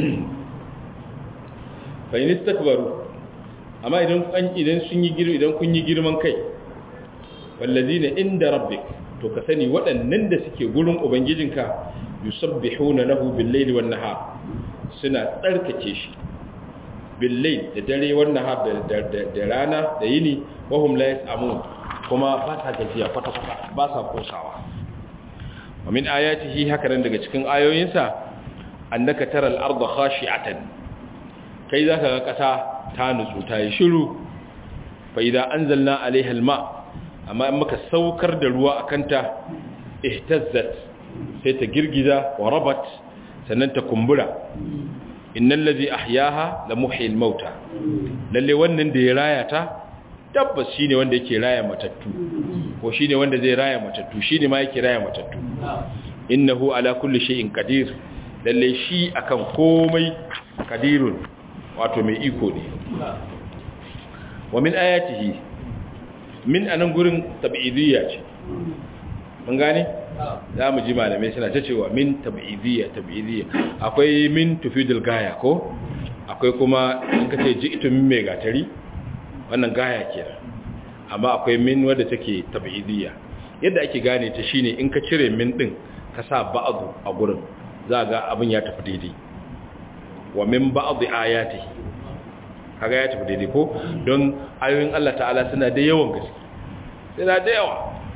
fa in istakbaru amma idan an idan sun yi girman idan kun yi girman kai wallazina inda rabbik to ka sani waɗannan da suke gurin ubangijinka yusabbihuna lahu bil-laili wan-nahar suna tsarkake shi bil-layl da dare wan-nahar da rana da yini wahum la yasamun kuma ba sa gajiya kwata kwata ba sa kosawa wa min ayatihi haka nan daga cikin ayoyinsa annaka taral arda khashi'atan kai zaka ga kasa ta nutsu ta yi shiru fa idza anzalna alaiha alma amma in muka saukar da ruwa akan ta ihtazzat sai ta girgiza wa rabat sannan ta kumbura innal ladhi ahyaha la muhyil mauta lalle wannan da ya raya ta tabbas shine wanda yake raya matattu ko shine wanda zai raya matattu shine ma yake raya matattu innahu ala kulli shay'in qadir lalle shi akan komai qadirun wato mai iko ne wa min ayatihi min anan gurin tab'idiyya ce mun gane za mu ji malamai suna ta cewa min tab'idiyya tab'idiyya akwai min tufidul gaya ko akwai kuma in ka ce ji'tu min mai gatari wannan gaya kenan amma akwai min wadda take tab'idiyya yadda ake gane ta shine in ka cire min din ka sa ba'du a gurin za ga abin ya tafi daidai wa min ba'd ayatihi kaga ya tafi daidai ko don ayoyin Allah ta'ala suna da yawan gaske suna da yawa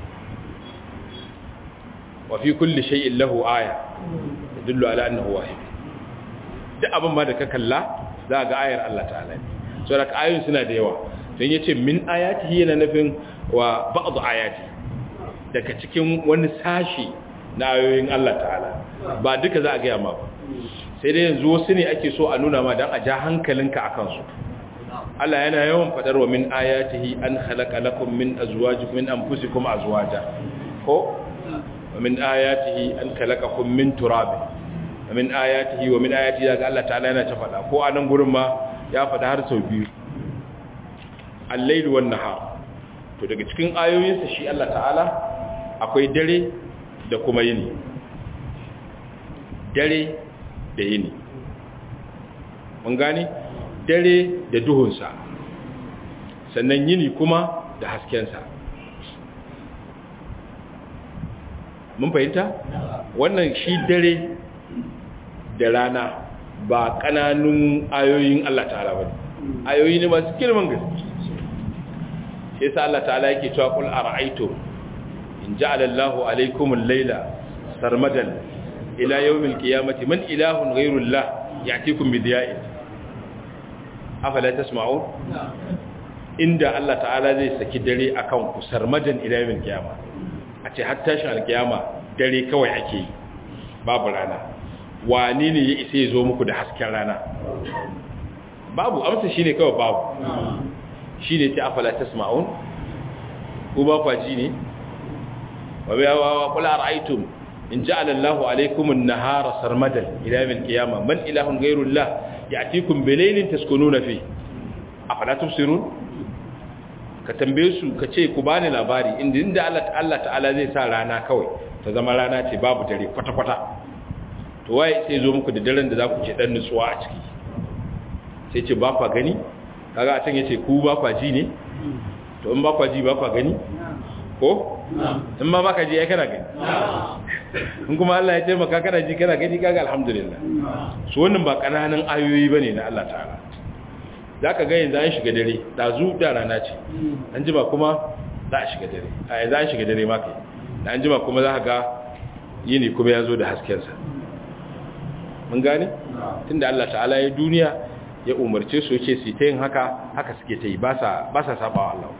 wa fi kulli shay'in lahu aya yadullu ala annahu wahid duk abin ma da ka kalla za ga ayar Allah ta'ala ne so da ayoyin suna da yawa don yace min ayatihi yana nufin wa ba'd ayati daga cikin wani sashi na ayoyin Allah ta'ala ba duka za a ga ma ba sai dai yanzu wasu ne ake so a nuna ma dan a ja hankalinka akan su Allah yana yawan fadar wa min ayatihi an khalaqa lakum min azwajikum min anfusikum azwaja ko wa min ayatihi an khalaqakum min turab wa min ayatihi wa min ayatihi daga Allah ta'ala yana ta fada ko anan gurin ma ya fada har sau biyu al-layl wan nahar to daga cikin ayoyinsa shi Allah ta'ala akwai dare da kuma yini dare da yini mun gane dare da duhunsa sannan yini kuma da haskensa mun fahimta wannan shi dare da rana ba kananun ayoyin Allah ta'ala ba ayoyi ne masu girman gaske sai sa Allah ta'ala yake cewa qul ara'aytum in ja'ala Allahu alaykum al-layla sarmadan ila yawmil qiyamati man ilahun ghayru Allah ya'tikum bi diya'in afala tasma'un inda Allah ta'ala zai saki dare akan ku sarmadan ila yawmil qiyama a ce har tashin alkiyama dare kawai ake yi babu rana wani ne ya isa ya zo muku da hasken rana babu amsa shine kawai babu shine ta afala tasma'un ku ba kwaji ne wa wa qul ara'aytum in ja'ala Allahu alaykum an-nahara sarmadan ila yawm al-qiyamah man ilahun ghayru Allah ya'tikum bilaylin taskununa fi afala tubsirun ka tambaye su ka ce ku bani labari inda inda Allah Allah ta'ala zai sa rana kawai ta zama rana ce babu dare kwata kwata to waye sai zo muku da daren da za ku ce dan nutsuwa a ciki sai ce ba kwa gani kaga a can yace ku ba kwa ji ne to in ba kwa ji ba kwa gani ko in ma baka ji ai kana gani in kuma Allah ya taimaka kana ji kana gani kaga alhamdulillah su wannan ba kananan ayoyi bane na Allah ta'ala zaka ga yanzu an shiga dare dazu da rana ce an jima kuma za a shiga dare a yanzu an shiga dare ma kai da an jima kuma za ka ga yini kuma ya zo da hasken sa mun gane tunda Allah ta'ala ya duniya ya umarce su yake su ta yin haka haka suke ta yi ba sa ba sa sabawa Allah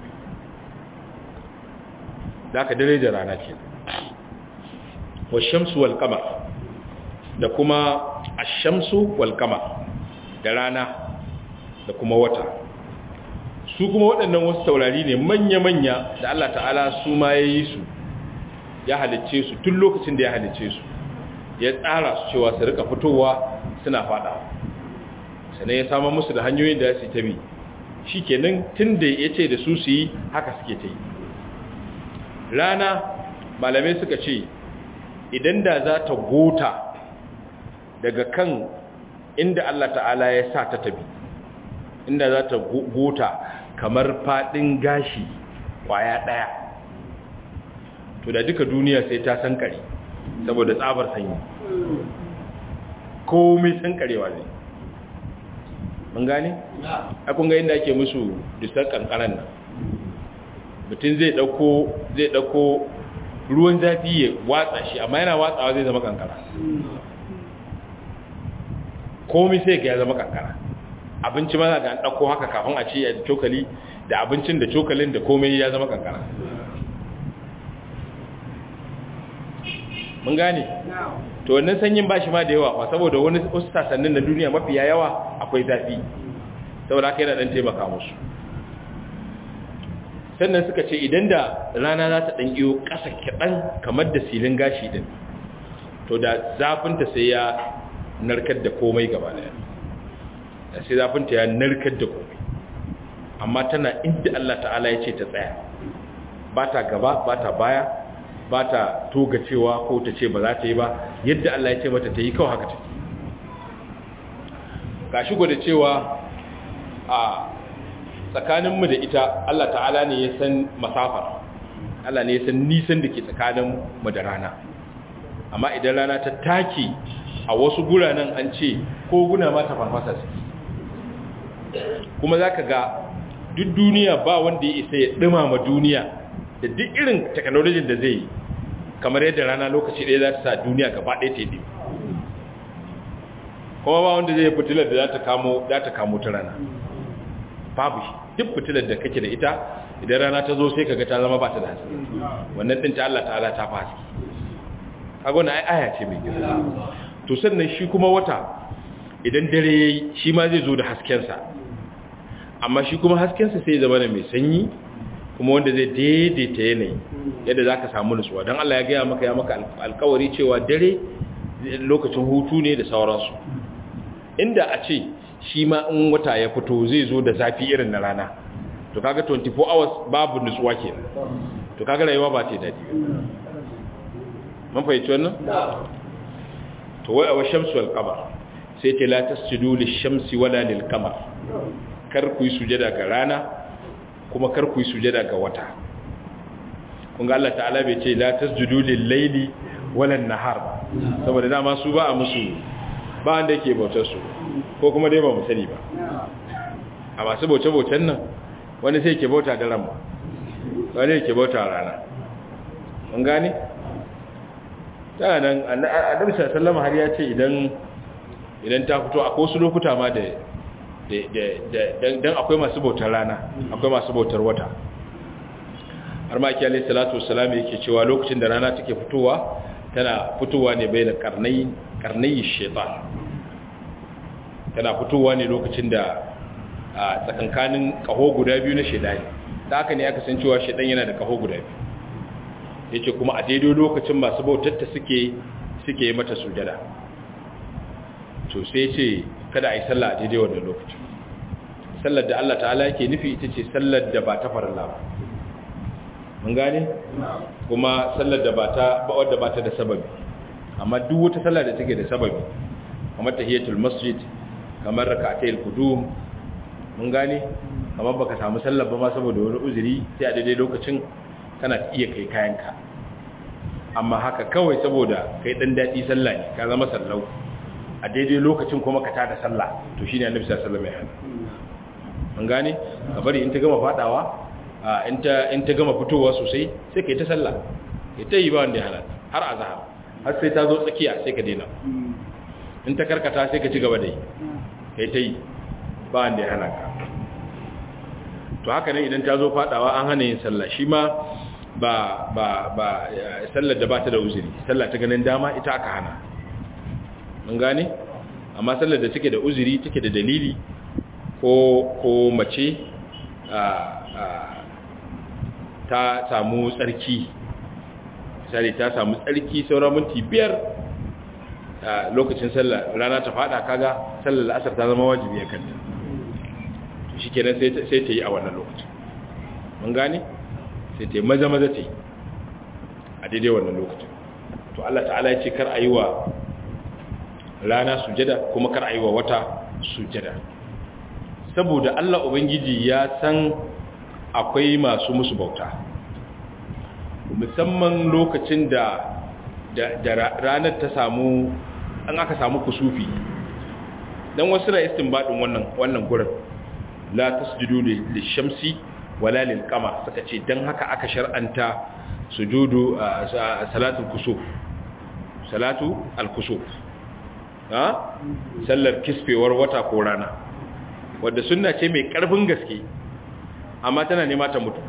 da ka dare da rana ke wa shamsu wal qamar da kuma ash-shamsu wal qamar da rana da kuma wata su kuma waɗannan wasu taurari ne manya-manya da Allah ta'ala su ma ya yi su ya halicce su tun lokacin da ya halicce su ya tsara su cewa su rika fitowa suna fada sannan ya samu musu da hanyoyin da su tabi shi kenan tun da ya ce da su su yi haka suke ta yi rana malamai suka ce idan da za ta gota daga kan inda Allah ta'ala ya sa ta tabi inda za ta gota kamar fadin gashi kwaya daya to da duka duniya sai ta sankare saboda tsabar sanyi komai sankarewa ne mun gane? akun ga inda ake musu disar kankaran nan mutum zai dauko zai dauko ruwan zafi ya watsa shi amma yana watsawa zai zama kankara komai sai ga ya zama kankara abinci ma ga an ɗauko haka kafin a ci a cokali da abincin da cokalin da komai ya zama kankara mun gane to wannan sanyin ba shi ma da yawa ba saboda wani wasu sasannin na duniya mafiya yawa akwai zafi saboda haka yana dan taimaka musu sannan suka ce idan da rana za ta dan iyo ƙasa kaɗan kamar da silin gashi din to da zafinta sai ya narkar da komai gaba daya sai zafinta ya narkar da komai amma tana inda Allah ta'ala ya ce ta tsaya ba ta gaba ba ta baya ba ta toga cewa ko ta ce ba za ta yi ba yadda Allah ya ce mata ta yi kawai haka take ga shi gwada cewa a tsakaninmu da ita Allah ta'ala ne ya san masafar Allah ne ya san nisan da ke tsakaninmu da rana amma idan rana ta take a wasu guranan an ce ko guna ma ta farfasa su kuma za ka ga duk duniya ba wanda ya isa ya ɗumama duniya da duk irin teknolojin da zai yi kamar yadda rana lokaci ɗaya za ta sa duniya gaba ɗaya ta yi kuma ba wanda zai fitilar da za ta kamo za ta kamo ta rana babu shi duk fitilar da kake da ita idan rana ta zo sai kaga ta zama ba ta da haske wannan din ta Allah ta'ala ta fa haske kaga wannan ai aya ce mai girma to sannan shi kuma wata idan dare yayi shi ma zai zo da hasken sa amma shi kuma hasken sa sai zama mai sanyi kuma wanda zai daidaita yanayi yadda zaka samu nutsuwa dan Allah ya gaya maka ya maka alƙawari cewa dare lokacin hutu ne da sauransu inda a ce shi ma in wata ya fito zai zo da zafi irin na rana to kaga 24 hours babu nutsuwa ke to kaga rayuwa ba ta daɗi mun fahimci wannan to wai awa shamsu wal qamar sai ce la tasjudu lish-shamsi wala lil-qamar kar ku yi sujada ga rana kuma kar ku yi sujada ga wata kun ga Allah ta'ala bai ce la tasjudu lil-laili wala an-nahar saboda dama su ba a musu ba wanda yake bautar su ko kuma dai ba mu sani ba a masu bauce-baucen nan wani sai ke bauta da ramma wani ke bauta rana mun gane? ta nan annabi sallama har ya ce idan idan ta fito akwai wasu lokuta ma da dan akwai masu bautar rana akwai masu bautar wata har ma ki alayhi salatu wassalam yake cewa lokacin da rana take fitowa tana fitowa ne bai da karnai karnai shaitan tana fitowa ne lokacin da a tsakankanin kaho guda biyu na shaidani da haka ne aka san cewa shaidan yana da kaho guda biyu yace kuma a daidai lokacin masu bautatta suke suke yi mata sujada to sai ce kada a yi sallah a daidai wannan lokacin sallar da Allah ta'ala yake nufi ita ce sallar da ba ta farilla ba mun gane kuma sallar da ba ta ba wadda ba ta da sababi amma duk wata sallar da take da sababi kamar tahiyatul masjid kamar rak'atayil qudum mun gane kamar baka samu sallar ba ma saboda wani uzuri sai a daidai lokacin kana iya kai kayanka amma haka kawai saboda kai dan dadi sallah ne ka zama sallau a daidai lokacin kuma ka tada sallah to shine annabi sallallahu alaihi wasallam ya hana mun gane ka bari in ta gama fadawa in ta in ta gama fitowa sosai sai kai ta sallah kai ta yi ba wanda ya hana har azhar har sai ta zo tsakiya sai ka daina in ta karkata sai ka ci gaba da yi kai ta yi ba wanda ya hana ka to haka ne idan ta zo fadawa an hana yin sallah shi ma ba ba ba sallar da ba ta da uzuri sallah ta ganin dama ita aka hana mun gane amma sallar da take da uzuri take da dalili ko ko mace a a ta samu tsarki misali ta samu tsarki sauran minti biyar a lokacin sallah rana ta fada kaga sallar asar ta zama wajibi a kanta shi kenan sai ta yi a wannan lokacin mun gane sai ta yi maza maza ta yi a daidai wannan lokacin to Allah ta'ala ya ce kar a yi wa rana sujada kuma kar a yi wa wata sujada saboda Allah Ubangiji ya san akwai masu musu bauta musamman lokacin da da ranar ta samu an aka samu kusufi dan wasu na istinbadin wannan wannan gurin la tasjudu lishamsi wala lilqamar suka ce dan haka aka shar'anta sujudu salatul kusuf salatu al-kusuf ha sallar kisfewar wata ko rana wadda sunna ce mai karfin gaske amma tana nema ta mutu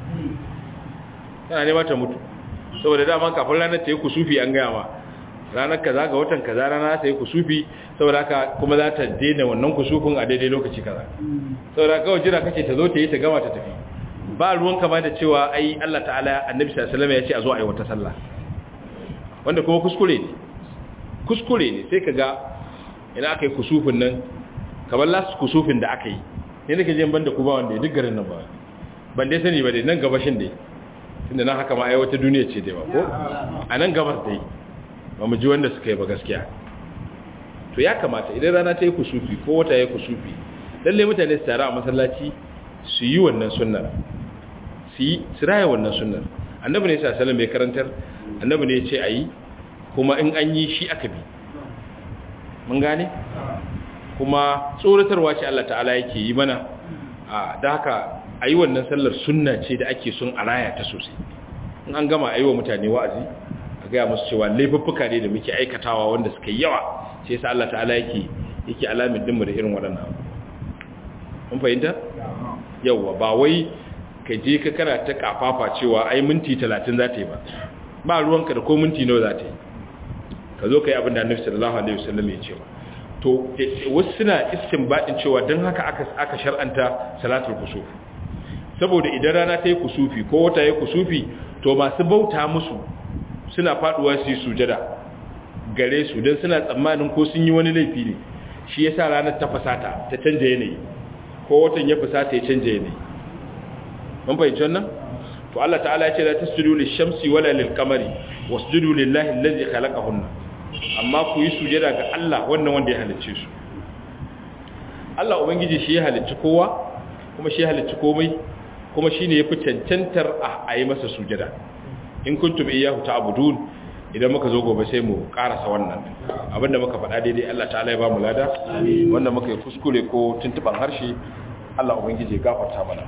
tana nema ta mutu saboda dama kafin ranar ta yi kusufi an gaya ma ranar kaza ga watan kaza rana ta yi kusufi saboda haka kuma za ta daina wannan kusufin a daidai lokaci kaza saboda kawai jira kace ta zo ta yi ta gama ta tafi ba ruwan kama da cewa ai Allah ta'ala annabi sallallahu alaihi wasallam ya ce a zo a yi wata sallah wanda kuma kuskure ne kuskure ne sai kaga ina aka yi kusufin nan kamar last kusufin da aka yi ne nake jin banda ku ba wanda duk garin nan ba ban dai sani ba dai nan gabashin dai tunda nan haka ma ai wata duniya ce dai ba ko a nan gabas dai ba mu ji wanda suka yi ba gaskiya to ya kamata idan rana ta yi kusufi ko wata ya kusufi lalle mutane su tare a masallaci su yi wannan sunnar su yi su raya wannan sunnar annabi ne sallallahu alaihi karantar annabi ne ya ce ayi kuma in an yi shi aka bi mun gane kuma tsoratarwa ce Allah ta'ala yake yi mana a da haka ayi wannan sallar sunna ce da ake son a raya ta sosai in an gama ayi wa mutane wa'azi a gaya musu cewa laifuffuka ne da muke aikatawa wanda suka yi yawa sai sa Allah ta'ala yake yake alamin dinmu da irin waɗannan mun fahimta yawa ba wai ka je ka kana ta kafafa cewa ai minti 30 za ta yi ba ba ruwanka da ko minti nawa za ta yi ka zo ka yi abin da annabi sallallahu alaihi wasallam ya ce to wasu suna istinbadin cewa dan haka aka aka shar'anta salatul kusuf saboda idan rana ta yi kusufi ko wata ya kusufi to masu bauta musu suna faduwa su yi sujada gare su don suna tsammanin ko sun yi wani laifi ne shi yasa ranar ta fasata ta canja yanayi ko watan ya fasata ya canja yanayi mun fahimci wannan to Allah ta'ala ya ce la tasjudu lish-shamsi wala lil-qamari wasjudu lillahi allazi khalaqahunna amma ku yi sujada ga Allah wannan wanda ya halicce su Allah ubangiji shi ya halicci kowa kuma shi ya halicci komai kuma shine yafi cancantar a yi masa sujada in kuntum iyyahu ta'budun idan muka zo gobe sai mu karasa wannan abinda muka faɗa daidai Allah ta'ala ya ba mu lada wanda muka yi kuskure ko tuntuban harshe Allah ubangiji ya gafarta mana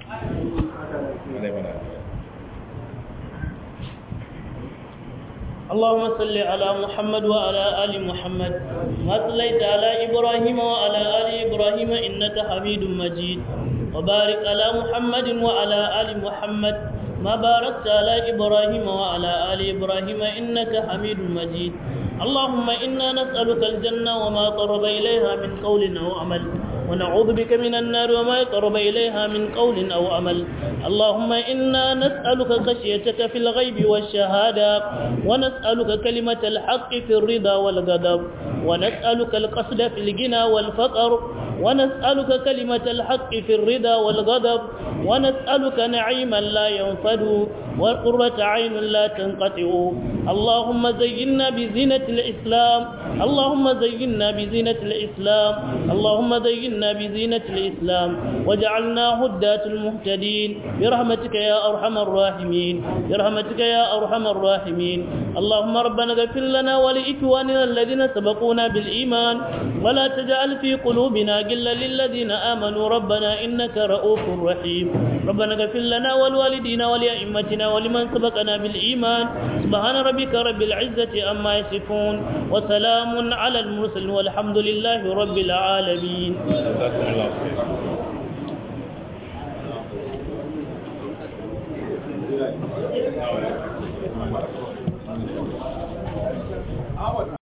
اللهم صل على محمد وعلى آل محمد ما صليت على إبراهيم وعلى آل إبراهيم إنك حميد مجيد وبارك على محمد وعلى آل محمد ما باركت على إبراهيم وعلى آل إبراهيم إنك حميد مجيد اللهم إنا نسألك الجنة وما قرب إليها من قول أو عمل ونعوذ بك من النار وما يقرب إليها من قول أو عمل اللهم إنا نسألك خشيتك في الغيب والشهادة ونسألك كلمة الحق في الرضا والغضب ونسألك القصد في الغنى والفقر ونسألك كلمة الحق في الرضا والغضب ونسألك نعيما لا ينفد وقرة عين لا تنقطع اللهم زينا بزينة الإسلام اللهم زينا بزينة الإسلام اللهم زينا بزينة الإسلام وجعلنا هداة المهتدين برحمتك يا أرحم الراحمين برحمتك يا أرحم الراحمين اللهم ربنا اغفر لنا ولإخواننا الذين سبقونا بالإيمان ولا تجعل في قلوبنا غلا للذين آمنوا ربنا إنك رؤوف رحيم ربنا اغفر لنا ولوالدينا ولأئمتنا ولمن سبقنا بالإيمان سبحان ربك رب العزة أما يصفون وسلام على المرسلين والحمد لله رب العالمين Thank you.